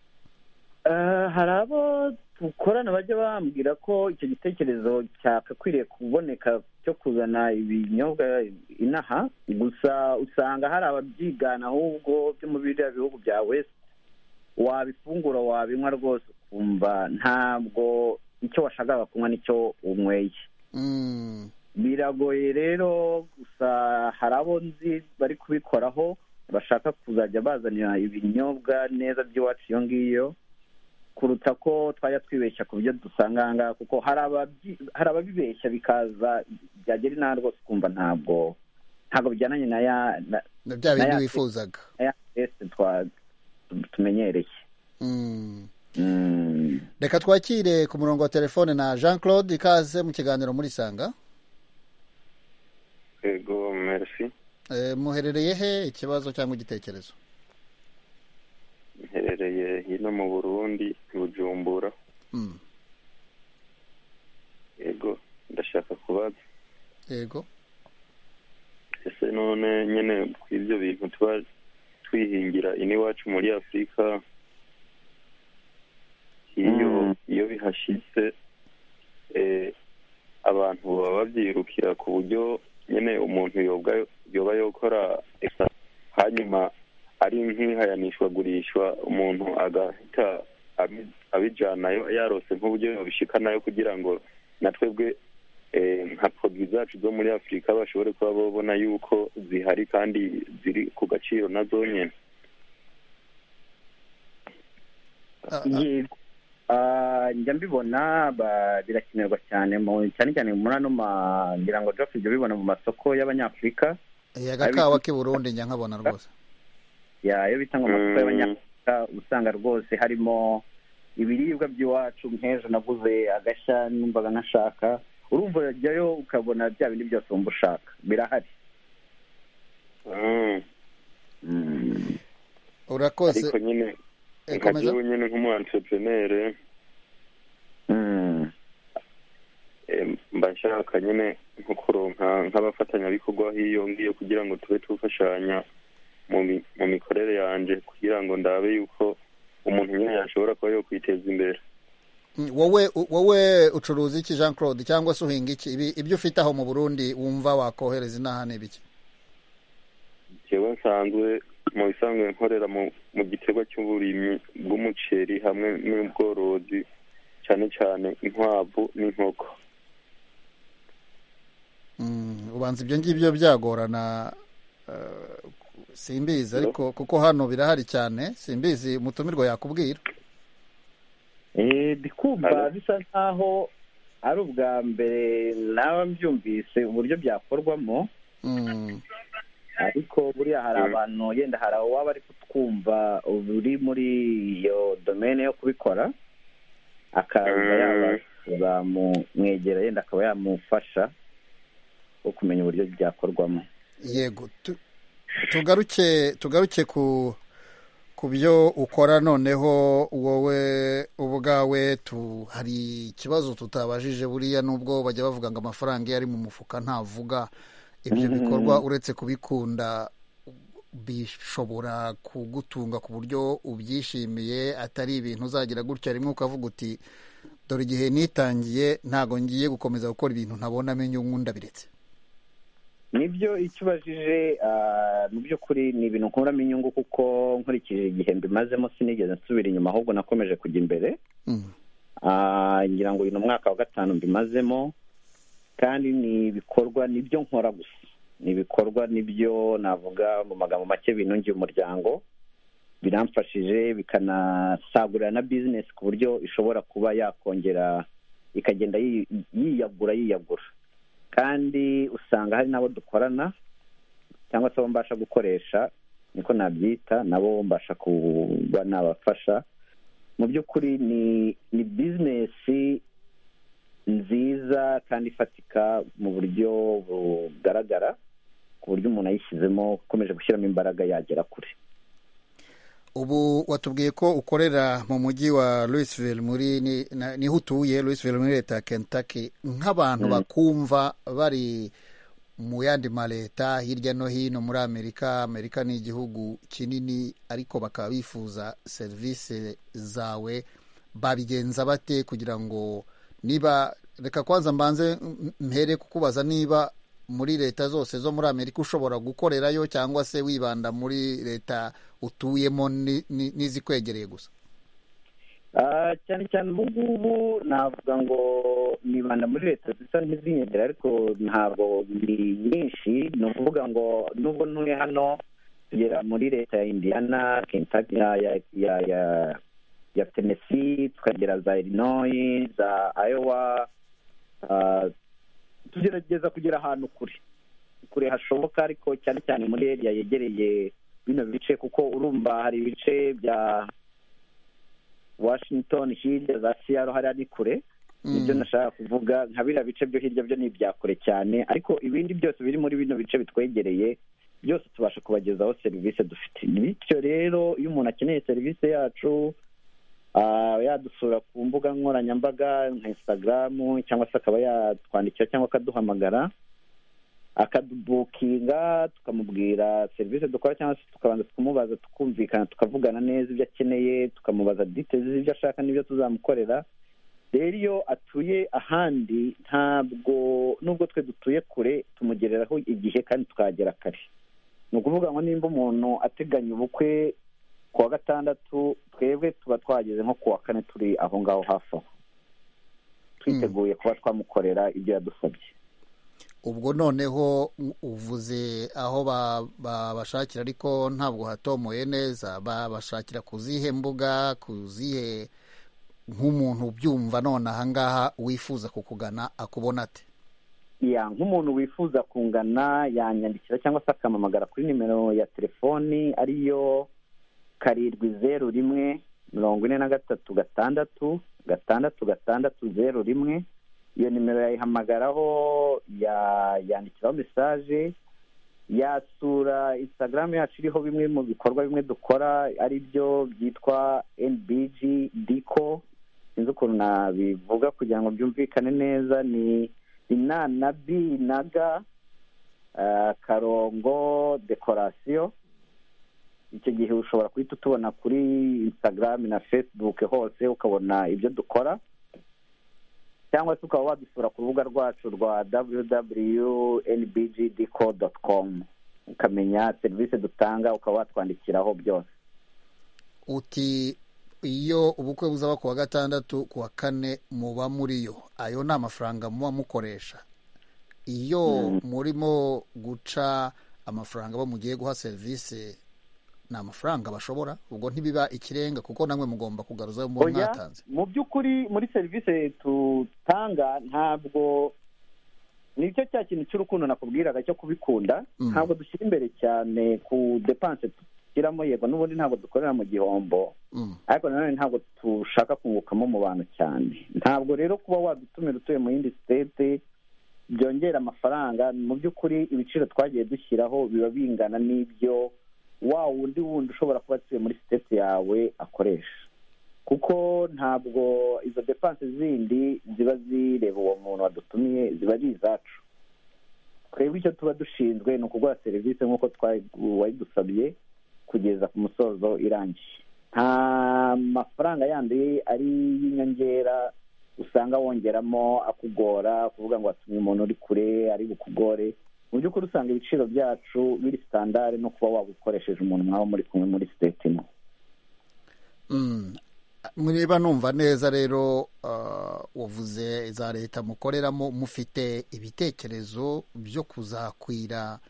Eh, hari abo dukorana bajya bambwira ko icyo gitekerezo cyakakwiriye kuboneka cyo kuzana ibinyobwa inaha gusa usanga hari ababyigana ahubwo byo mu biriya bihugu bya west wabifungura wabinywa rwose ukumva ntabwo icyo washakaga kunywa nicyo unyweye Mm. biragoye rero gusa hari abo nzi bari kubikoraho bashaka kuzajya bazanira ibinyobwa neza by'iwacu iyo ngiyo kuruta ko twajya twibeshya ku byo dusanga aha ngaha kuko hari ababyi- hari ababibeshya bikaza byagera inaha rwose ukumva ntabwo ntabwo bijyananye na ya na- na bya na bindi ya- wifuzaga na ya teste twa- tumenyereye Mm. Mm. reka twakire ku murongo wa telefone na jean claude ikaze mu kiganiro muri sanga yego merci Eh, muherereye he ikibazo cyangwa igitekerezo mherereye hino mu burundi i bujumbura Mm. yego ndashaka kubaza yego ese none nyine ku ibyo bintu tuba twihingira iwacu muri afurika iyo iyo bihashyitse eh, abantu baba babyirukira ku buryo nyine umuntu yoba yoba yokora eka- hanyuma ari nk'ihayanishwagurishwa umuntu agahita abi- abijanayo yarose nk'uburyo yabishikanayo kugira ngo na twebwe eh, nka poroduwi zacu zo muri afurika bashobore kuba babona yuko zihari kandi ziri ku gaciro na zonyine Yego. Ah, njya mbibona ba- birakenerwa cyane mu- cyane cyane muri ano ma- ngira ngo Jeff ujya ubibona mu masoko y'abanyafurika Eh, agakawa k'i burundi njya nkabona rwose ya iyo bitanga amasoko y'abanyafurika usanga rwose harimo ibiribwa by'iwacu nk'ejo naguze agashya numvaga nkashaka urumva urajyayo ukabona bya bindi byose wumva ushaka birahari urakoze ariko nyine Eh, nka komeza. jyewe nyine nk'umu entrepreneur eh, mba nshaka nyine nko kuronka nk'abafatanyabikorwa hiyo ngiyo kugira ngo tube tufashanya mu mi- mu mikorere yanjye kugira ngo ndabe yuko umuntu nyine yashobora kuba yokwiteza imbere Mm, wowe wowe ucuruza iki jean claude cyangwa se uhinga iki Ibi- ibyo ufite aho mu burundi wumva wakohereza inaha ni ibiki jewe nsanzwe mu bisanzwe nkorera mu mu gikorwa cy'uburimyi bw'umuceri hamwe n'ubworozi cyane cyane inkwavu n'inkoko Mm, ubanza ibyo ngibyo byagorana eh, simbizi ariko kuko hano birahari cyane simbizi umutumirwa yakubwira kumva bisa nkaho ari ubwa mbere nawe mbyumvise uburyo byakorwamo Mm. ariko buriya hari abantu yenda hari uwaba ari kutwumva uri muri iyo domene yo kubikora akaza yaba zamumwegera yenda akaba yamufasha wo kumenya uburyo byakorwamo yego tu- tugaruke tugaruke ku ku byo ukora noneho wowe ubwawe tu hari ikibazo tutabajije buriya nubwo bajya bavuga ngo amafaranga iyo ari mu mufuka ntavuga ibyo Mhm. bikorwa uretse kubikunda bishobora kugutunga ku buryo ubyishimiye atari ibintu uzagira gutya rimwe ukavuga uti dore igihe nitangiye ntabwo ngiye gukomeza gukora ibintu ntabona amenyo nk'undabiretse nibyo icyo ubajije mu by'ukuri ni ibintu nkuramo inyungu kuko nkurikije igihe mbimazemo sinigeze nsubira inyuma ahubwo nakomeje kujya imbere ngira ngo uyu ni umwaka wa gatanu mbimazemo kandi ni ibikorwa nibyo nkora gusa ni ibikorwa nibyo navuga mu magambo make binungiye umuryango biramfashije bikanasagurira na bizinesi ku buryo ishobora kuba yakongera ikagenda yiyagura yiyagura kandi usanga hari n'abo dukorana cyangwa se abo mbasha gukoresha niko nabyita nabo mbasha kuba nabafasha mu by'ukuri ni ni bizinesi nziza kandi ifatika mu buryo bugaragara ku buryo umuntu ayishyizemo ukomeje gushyiramo imbaraga yagera kure ubu watubwiye ko ukorera mu mujyi wa Louisville muri niho utuye Louisville muri leta ya Kentucky nk'abantu bakumva bari mu yandi ma leta hirya no hino muri amerika amerika ni igihugu kinini ariko bakaba bifuza serivisi zawe babigenza bate kugira ngo niba reka kwanza mbanze mpere kukubaza niba muri leta zose zo muri amerika ushobora gukorerayo cyangwa se wibanda muri leta utuyemo n'izikwegereye gusa cyane cyane ubu ngubu navuga ngo nibanda muri leta zisa n'izinyegera ariko ntabwo ni nyinshi ni ukuvuga ngo nubwo ntuye hano tugera muri leta ya indiyana kentaki ya tenesi tukagera za irinoyi za ayowa tugerageza kugera ahantu kure kure hashoboka ariko cyane cyane muri eriya yegereye bino bice kuko urumva hari ibice bya washington hirya za siyaro hariya ni kure nibyo nashaka kuvuga nka biriya bice byo hirya byo ni ibya kure cyane ariko ibindi byose biri muri bino bice bitwegereye byose tubasha kubagezaho serivisi dufite bityo rero iyo umuntu akeneye serivisi yacu yadusura ku mbuga nkoranyambaga nka insitagaramu cyangwa se akaba yatwandikira cyangwa akaduhamagara akadubukinga tukamubwira serivisi dukora cyangwa se tukabanza tukumubaza tukumvikana tukavugana neza ibyo akeneye tukamubaza ditezi z'ibyo ashaka n'ibyo tuzamukorera rero iyo atuye ahandi ntabwo nubwo twe dutuye kure tumugereraho igihe kandi tukahagera kare ni ukuvuga ngo nimba umuntu ateganya ubukwe ku wa gatandatu twebwe tuba twageze nko ku wa kane turi aho ngaho hafi aho twiteguye kuba twamukorera ibyo yadusabye ubwo noneho uvuze aho babashakira ariko ntabwo hatomoye neza babashakira ku zihe mbuga ku zihe nk'umuntu ubyumva none ahangaha wifuza kukugana akubona ate ya nk'umuntu wifuza kungana yanyandikira cyangwa se akampamagara kuri nimero ya telefoni ariyo karindwi zeru rimwe mirongo ine na gatatu gatandatu gatandatu gatandatu zeru rimwe iyo nimero yayihamagaraho yandikiraho mesaje yasura instagram yacu iriho bimwe mu bikorwa bimwe dukora ari byo byitwa nbg diko sinzi ukuntu nabivuga kugira ngo byumvikane neza ni ina na bi na ga karongo dekorasiyo icyo gihe ushobora guhita utubona kuri instagram na facebook hose ukabona ibyo dukora cyangwa se ukaba wadusura ku rubuga rwacu rwa www.nbgdco.com ukamenya serivisi dutanga ukaba watwandikiraho byose uti iyo ubukwe buzaba ku wa gatandatu ku wa kane muba muriyo ayo ni amafaranga muba mukoresha iyo murimo guca amafaranga abo mugiye guha serivisi ni amafaranga bashobora ubwo ntibiba ikirenga kuko namwe mugomba kugaruza mu mwatanze mu by'ukuri muri serivisi tutanga ntabwo nicyo cya kintu cy'urukundo nakubwiraga cyo kubikunda ntabwo dushyira imbere cyane ku depanse dushyiramo yego n'ubundi ntabwo dukorera mu gihombo ariko nanone ntabwo dushaka kungukamo mu bantu cyane ntabwo rero kuba wadutumira utuye mu yindi sitete byongera amafaranga mu by'ukuri ibiciro twagiye dushyiraho biba bingana n'ibyo wa wundi wundi ushobora kuba atuye muri siteti yawe akoresha kuko ntabwo izo depanse zindi ziba zireba uwo muntu wadutumiye ziba ari izacu twebwe icyo tuba dushinzwe ni ukuguha serivisi nk'uko wayidusabye kugeza ku musozo irangiye nta mafaranga yandi ari y'inyongera usanga wongeramo akugora kuvuga ngo watumye umuntu uri kure ari bukugore mu by'ukuri usanga ibiciro byacu biri sitandari no kuba waba ukoresheje umuntu mwaba muri kumwe muri siteti imwe niba numva neza rero wavuze za leta mukoreramo mufite ibitekerezo byo kuzakwira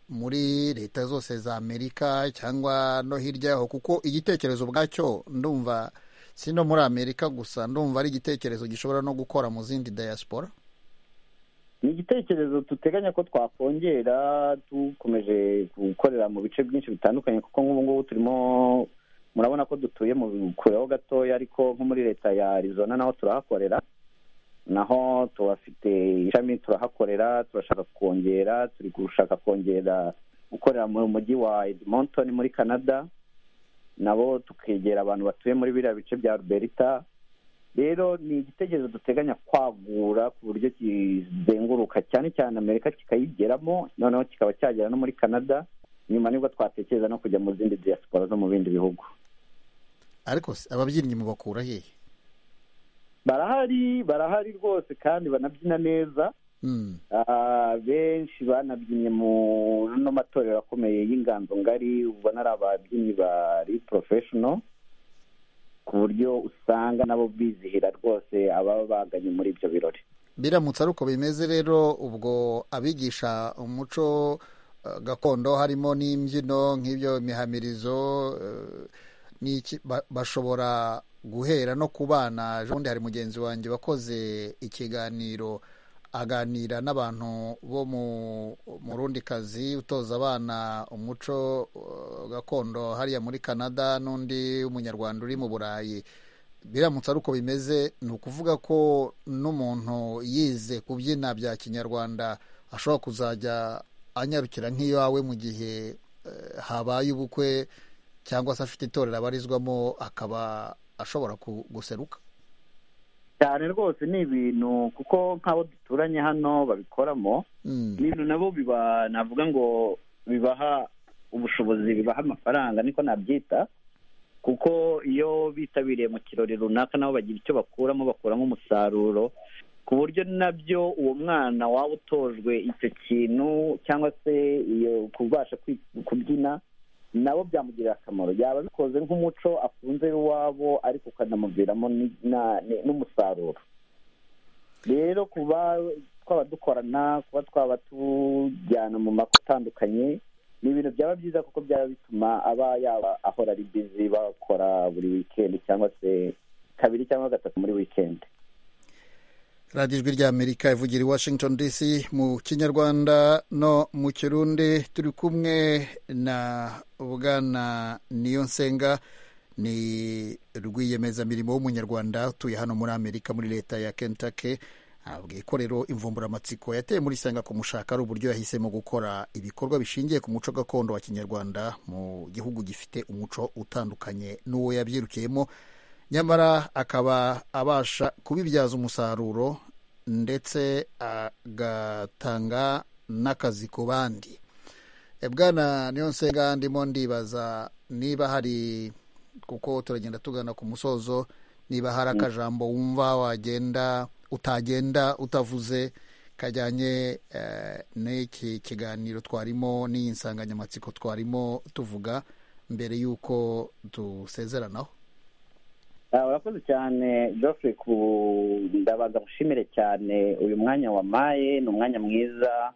muri leta zose za amerika cyangwa no hirya yaho kuko igitekerezo ubwacyo ndumva si no muri amerika gusa ndumva ari igitekerezo gishobora no gukora mu zindi diaspora ni igitekerezo duteganya ko twakongera dukomeje gukorera mu bice byinshi bitandukanye kuko nk'ubu ngubu turimo murabona ko dutuye mu kureho gatoya ariko nko muri leta ya arizona naho turahakorera naho tuhafite ishami turahakorera turashaka kongera turi gushaka kongera gukorera mu mujyi wa edmonton muri canada nabo tukegera abantu batuye muri biriya bice bya ruberita rero ni igitekerezo duteganya kwagura ku buryo kizenguruka cyane cyane amerika kikayigeramo noneho kikaba cyagera no muri canada nyuma nibwo twatekereza no kujya mu zindi diaspora zo mu bindi bihugu ariko ababyinnyi mubakura hehe barahari barahari rwose kandi banabyina neza benshi banabyinnye mu ano matorero akomeye y'inganzo ngari ubona ari ababyinnyi bari porofeshono ku buryo usanga nabo bizihira rwose ababa baganye muri ibyo birori biramutse ari uko bimeze rero ubwo abigisha umuco gakondo harimo n'imbyino nk'ibyo mihamirizo bashobora guhera no ku bana ejobundi hari mugenzi wanjye wakoze ikiganiro aganira n'abantu bo mu rundi kazi utoza abana umuco gakondo hariya muri canada n'undi w'umunyarwanda uri mu burayi biramutse ari uko bimeze ni ukuvuga ko n'umuntu yize kubyina bya kinyarwanda ashobora kuzajya anyarukira nk'iyawe mu gihe habaye ubukwe cyangwa se afite itorero abarizwamo akaba ashobora guseruka cyane rwose ni ibintu kuko nk'abo duturanye hano babikoramo ibintu nabo biba navuga ngo bibaha ubushobozi bibaha amafaranga niko nabyita kuko iyo bitabiriye mu kirori runaka nabo bagira icyo bakuramo bakuramo umusaruro ku buryo nabyo uwo mwana waba utojwe icyo kintu cyangwa se iyo kubasha kubyina nabo byamugirira akamaro yaba bikoze nk'umuco akunze iwabo ariko ukanamuviramo n'umusaruro rero kuba twaba dukorana kuba twaba tujyana mu mako atandukanye ni ibintu byaba byiza kuko byaba bituma aba yaba ahora ari bizi bakora buri wikendi cyangwa se kabiri cyangwa gatatu muri wikendi radiyo ijwi rya amerika ivugira i washington dc mu kinyarwanda no mu kirundi turi kumwe na bwana nsenga ni rwiyemezamirimo w'umunyarwanda utuye hano muri amerika muri leta ya kentake ntabwo ikorero imvumburamatsiko yateye muri senga kumushaka ari uburyo yahisemo gukora ibikorwa bishingiye ku muco gakondo wa kinyarwanda mu gihugu gifite umuco utandukanye n'uwo yabyirukiyemo nyamara akaba abasha kubibyaza umusaruro ndetse agatanga n'akazi ku bandi bwana niyo nsenga ndimo ndibaza niba hari kuko turagenda tugana ku musozo niba hari akajambo wumva wagenda utagenda utavuze kajyanye n'iki kiganiro twarimo n'iyi nsanganyamatsiko twarimo tuvuga mbere y'uko dusezeranaho urakoze cyane joffre ku ndabaga mushimire cyane uyu mwanya wamaye ni umwanya mwiza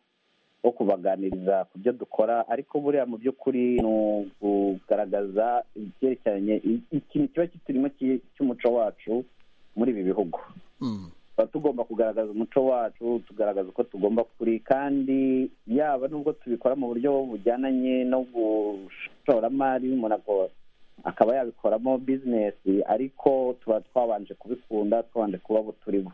wo kubaganiriza ku byo dukora ariko buriya mu by'ukuri ni ukugaragaza ibyerekeranye ikintu kiba kiturimo cy'umuco wacu muri ibi bihugu tuba tugomba kugaragaza umuco wacu tugaragaza uko tugomba kuri kandi yaba nubwo tubikora mu buryo bujyananye no gushoramari umuntu akora akaba yabikoramo bizinesi ariko tuba twabanje kubikunda twabanje kuba abo turibo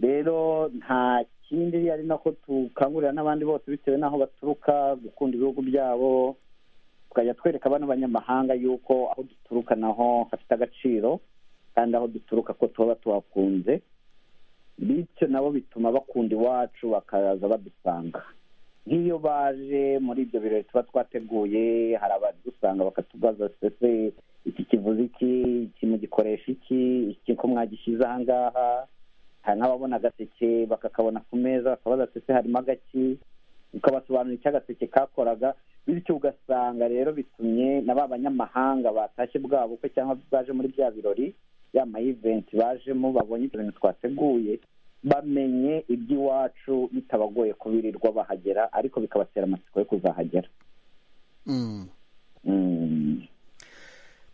rero nta kindi ari nako dukangurira n'abandi bose bitewe n'aho baturuka gukunda ibihugu byabo tukajya twereka bano banyamahanga yuko aho duturuka naho hafite agaciro kandi aho duturuka ko tuba tuhakunze bityo nabo bituma bakunda iwacu bakaza badusanga nk'iyo baje muri ibyo birori tuba twateguye hari abadusanga bakatubaza se iki kivuze iki iki mugikoresha iki iki ko mwagishyize aha ngaha hari n'ababona agaseke bakakabona ku meza bakabaza ati ese harimo agaki ukabasobanurira icyo agaseke kakoraga bityo ugasanga rero bitumye na ba banyamahanga batashye bwabo bukwe cyangwa baje muri bya birori ya mayiventi bajemo babonye ibyo bintu twateguye bamenye iby'iwacu bitabagoye kubirirwa bahagera ariko bikabatera amatsiko yo kuzahagera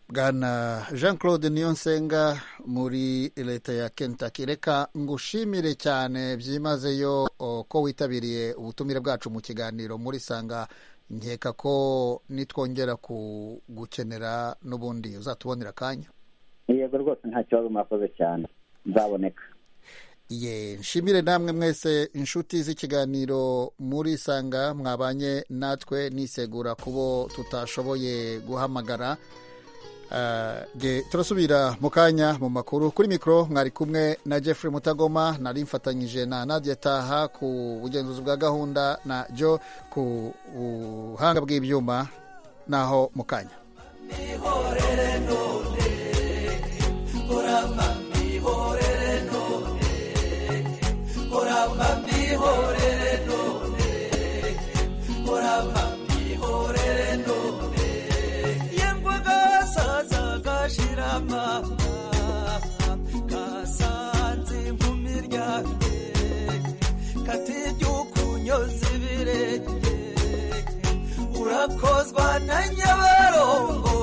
bwana jean claude niyonsenga muri leta ya kentaki reka ngushimire cyane byimazeyo ko witabiriye ubutumire bwacu mu kiganiro muri sanga nkeka ko nitwongera gukenera n'ubundi uzatubonera akanya yego rwose nta kibazo mwakoze cyane nzaboneka ye nshimire namwe mwese inshuti z'ikiganiro muri sanga mwabanye natwe nisegura kubo tutashoboye guhamagara turasubira mu kanya mu makuru kuri mikoro mwari kumwe na Jeffrey mutagoma nari mfatanyije na nadia taha ku bugenzuzi bwa gahunda na jo ku buhanga bw'ibyuma naho mu kanya kasanze nkumiryamye katibyukunyoza ibirenge urakozwa na nyabarongo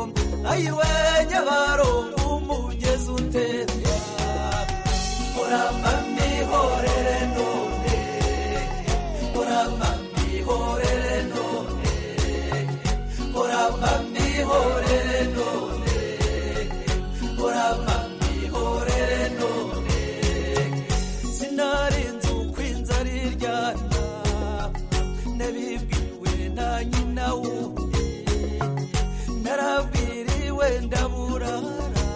ayiwe nyabarongo umugezi utemba muramba mihorere none muramba mihorere none muramba mihorere none kurama ihorere none sinarenze uko inzara iryana nabibwiwe na nyina wundi narabwiriwe ndaburara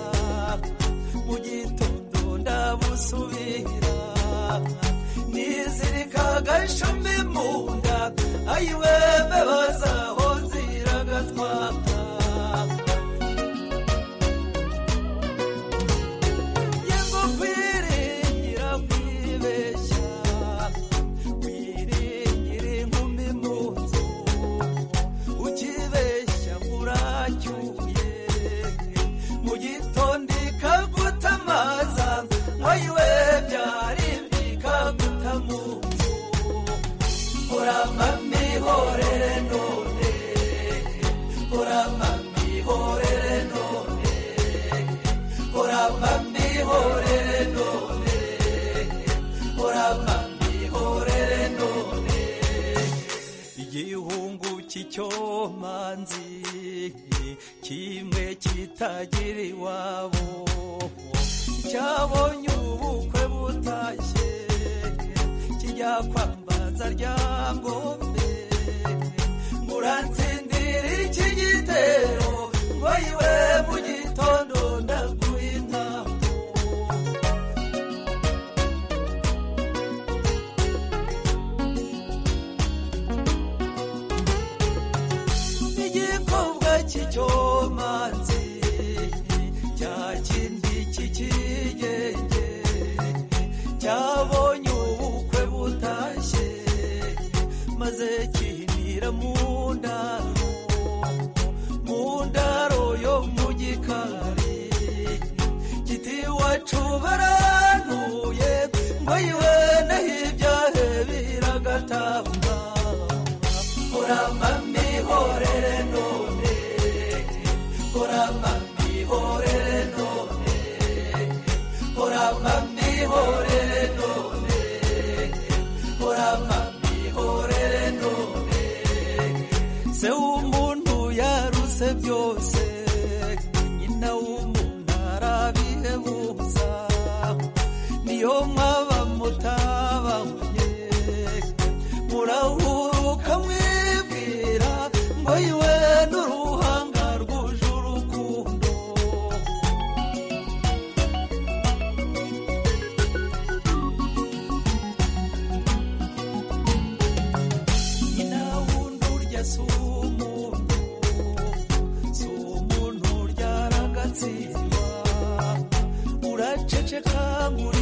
mu gitondo ndabusubira nizirikaga ishumi mu nda ayiwe mbebazaho ziragatwaka Yango kwiringira kwibeshya, kwiringire inkumi mu nzu, ukibeshya buracyuye, mu gitondo ikaguta amaza, ayiwe byari bikaguta mu nzu. Kurama mihorere none, kurama mihorere none. Kuramba mihorere none Kuramba mihorere none Igihungu cy'icyomanzi Kimwe kitagira iwabo Cyabonye ubukwe butashye Kijya kwambaza ryangombe Muransindira iki gitero Ngo iwe mu gitondo ndaguha inama igikorwa cy'icyomanzi cya kindi cy'ikigenge cyabonye ubukwe butashye maze kinira mu ndaro mu ndaro yo mu gikari giti wacu barantuye ngo yiwe naho ibyahe biragatamba kuramba mihorere none kuramba mihorere none kuramba mihorere none kuramba mihorere none se w'umuntu yaruse byose nyina w'umuntu arabihebuza niyo mwaba mutabanye murahuruka mwibwira ngo iwe n'uruhanga rwuje urukundo kurangura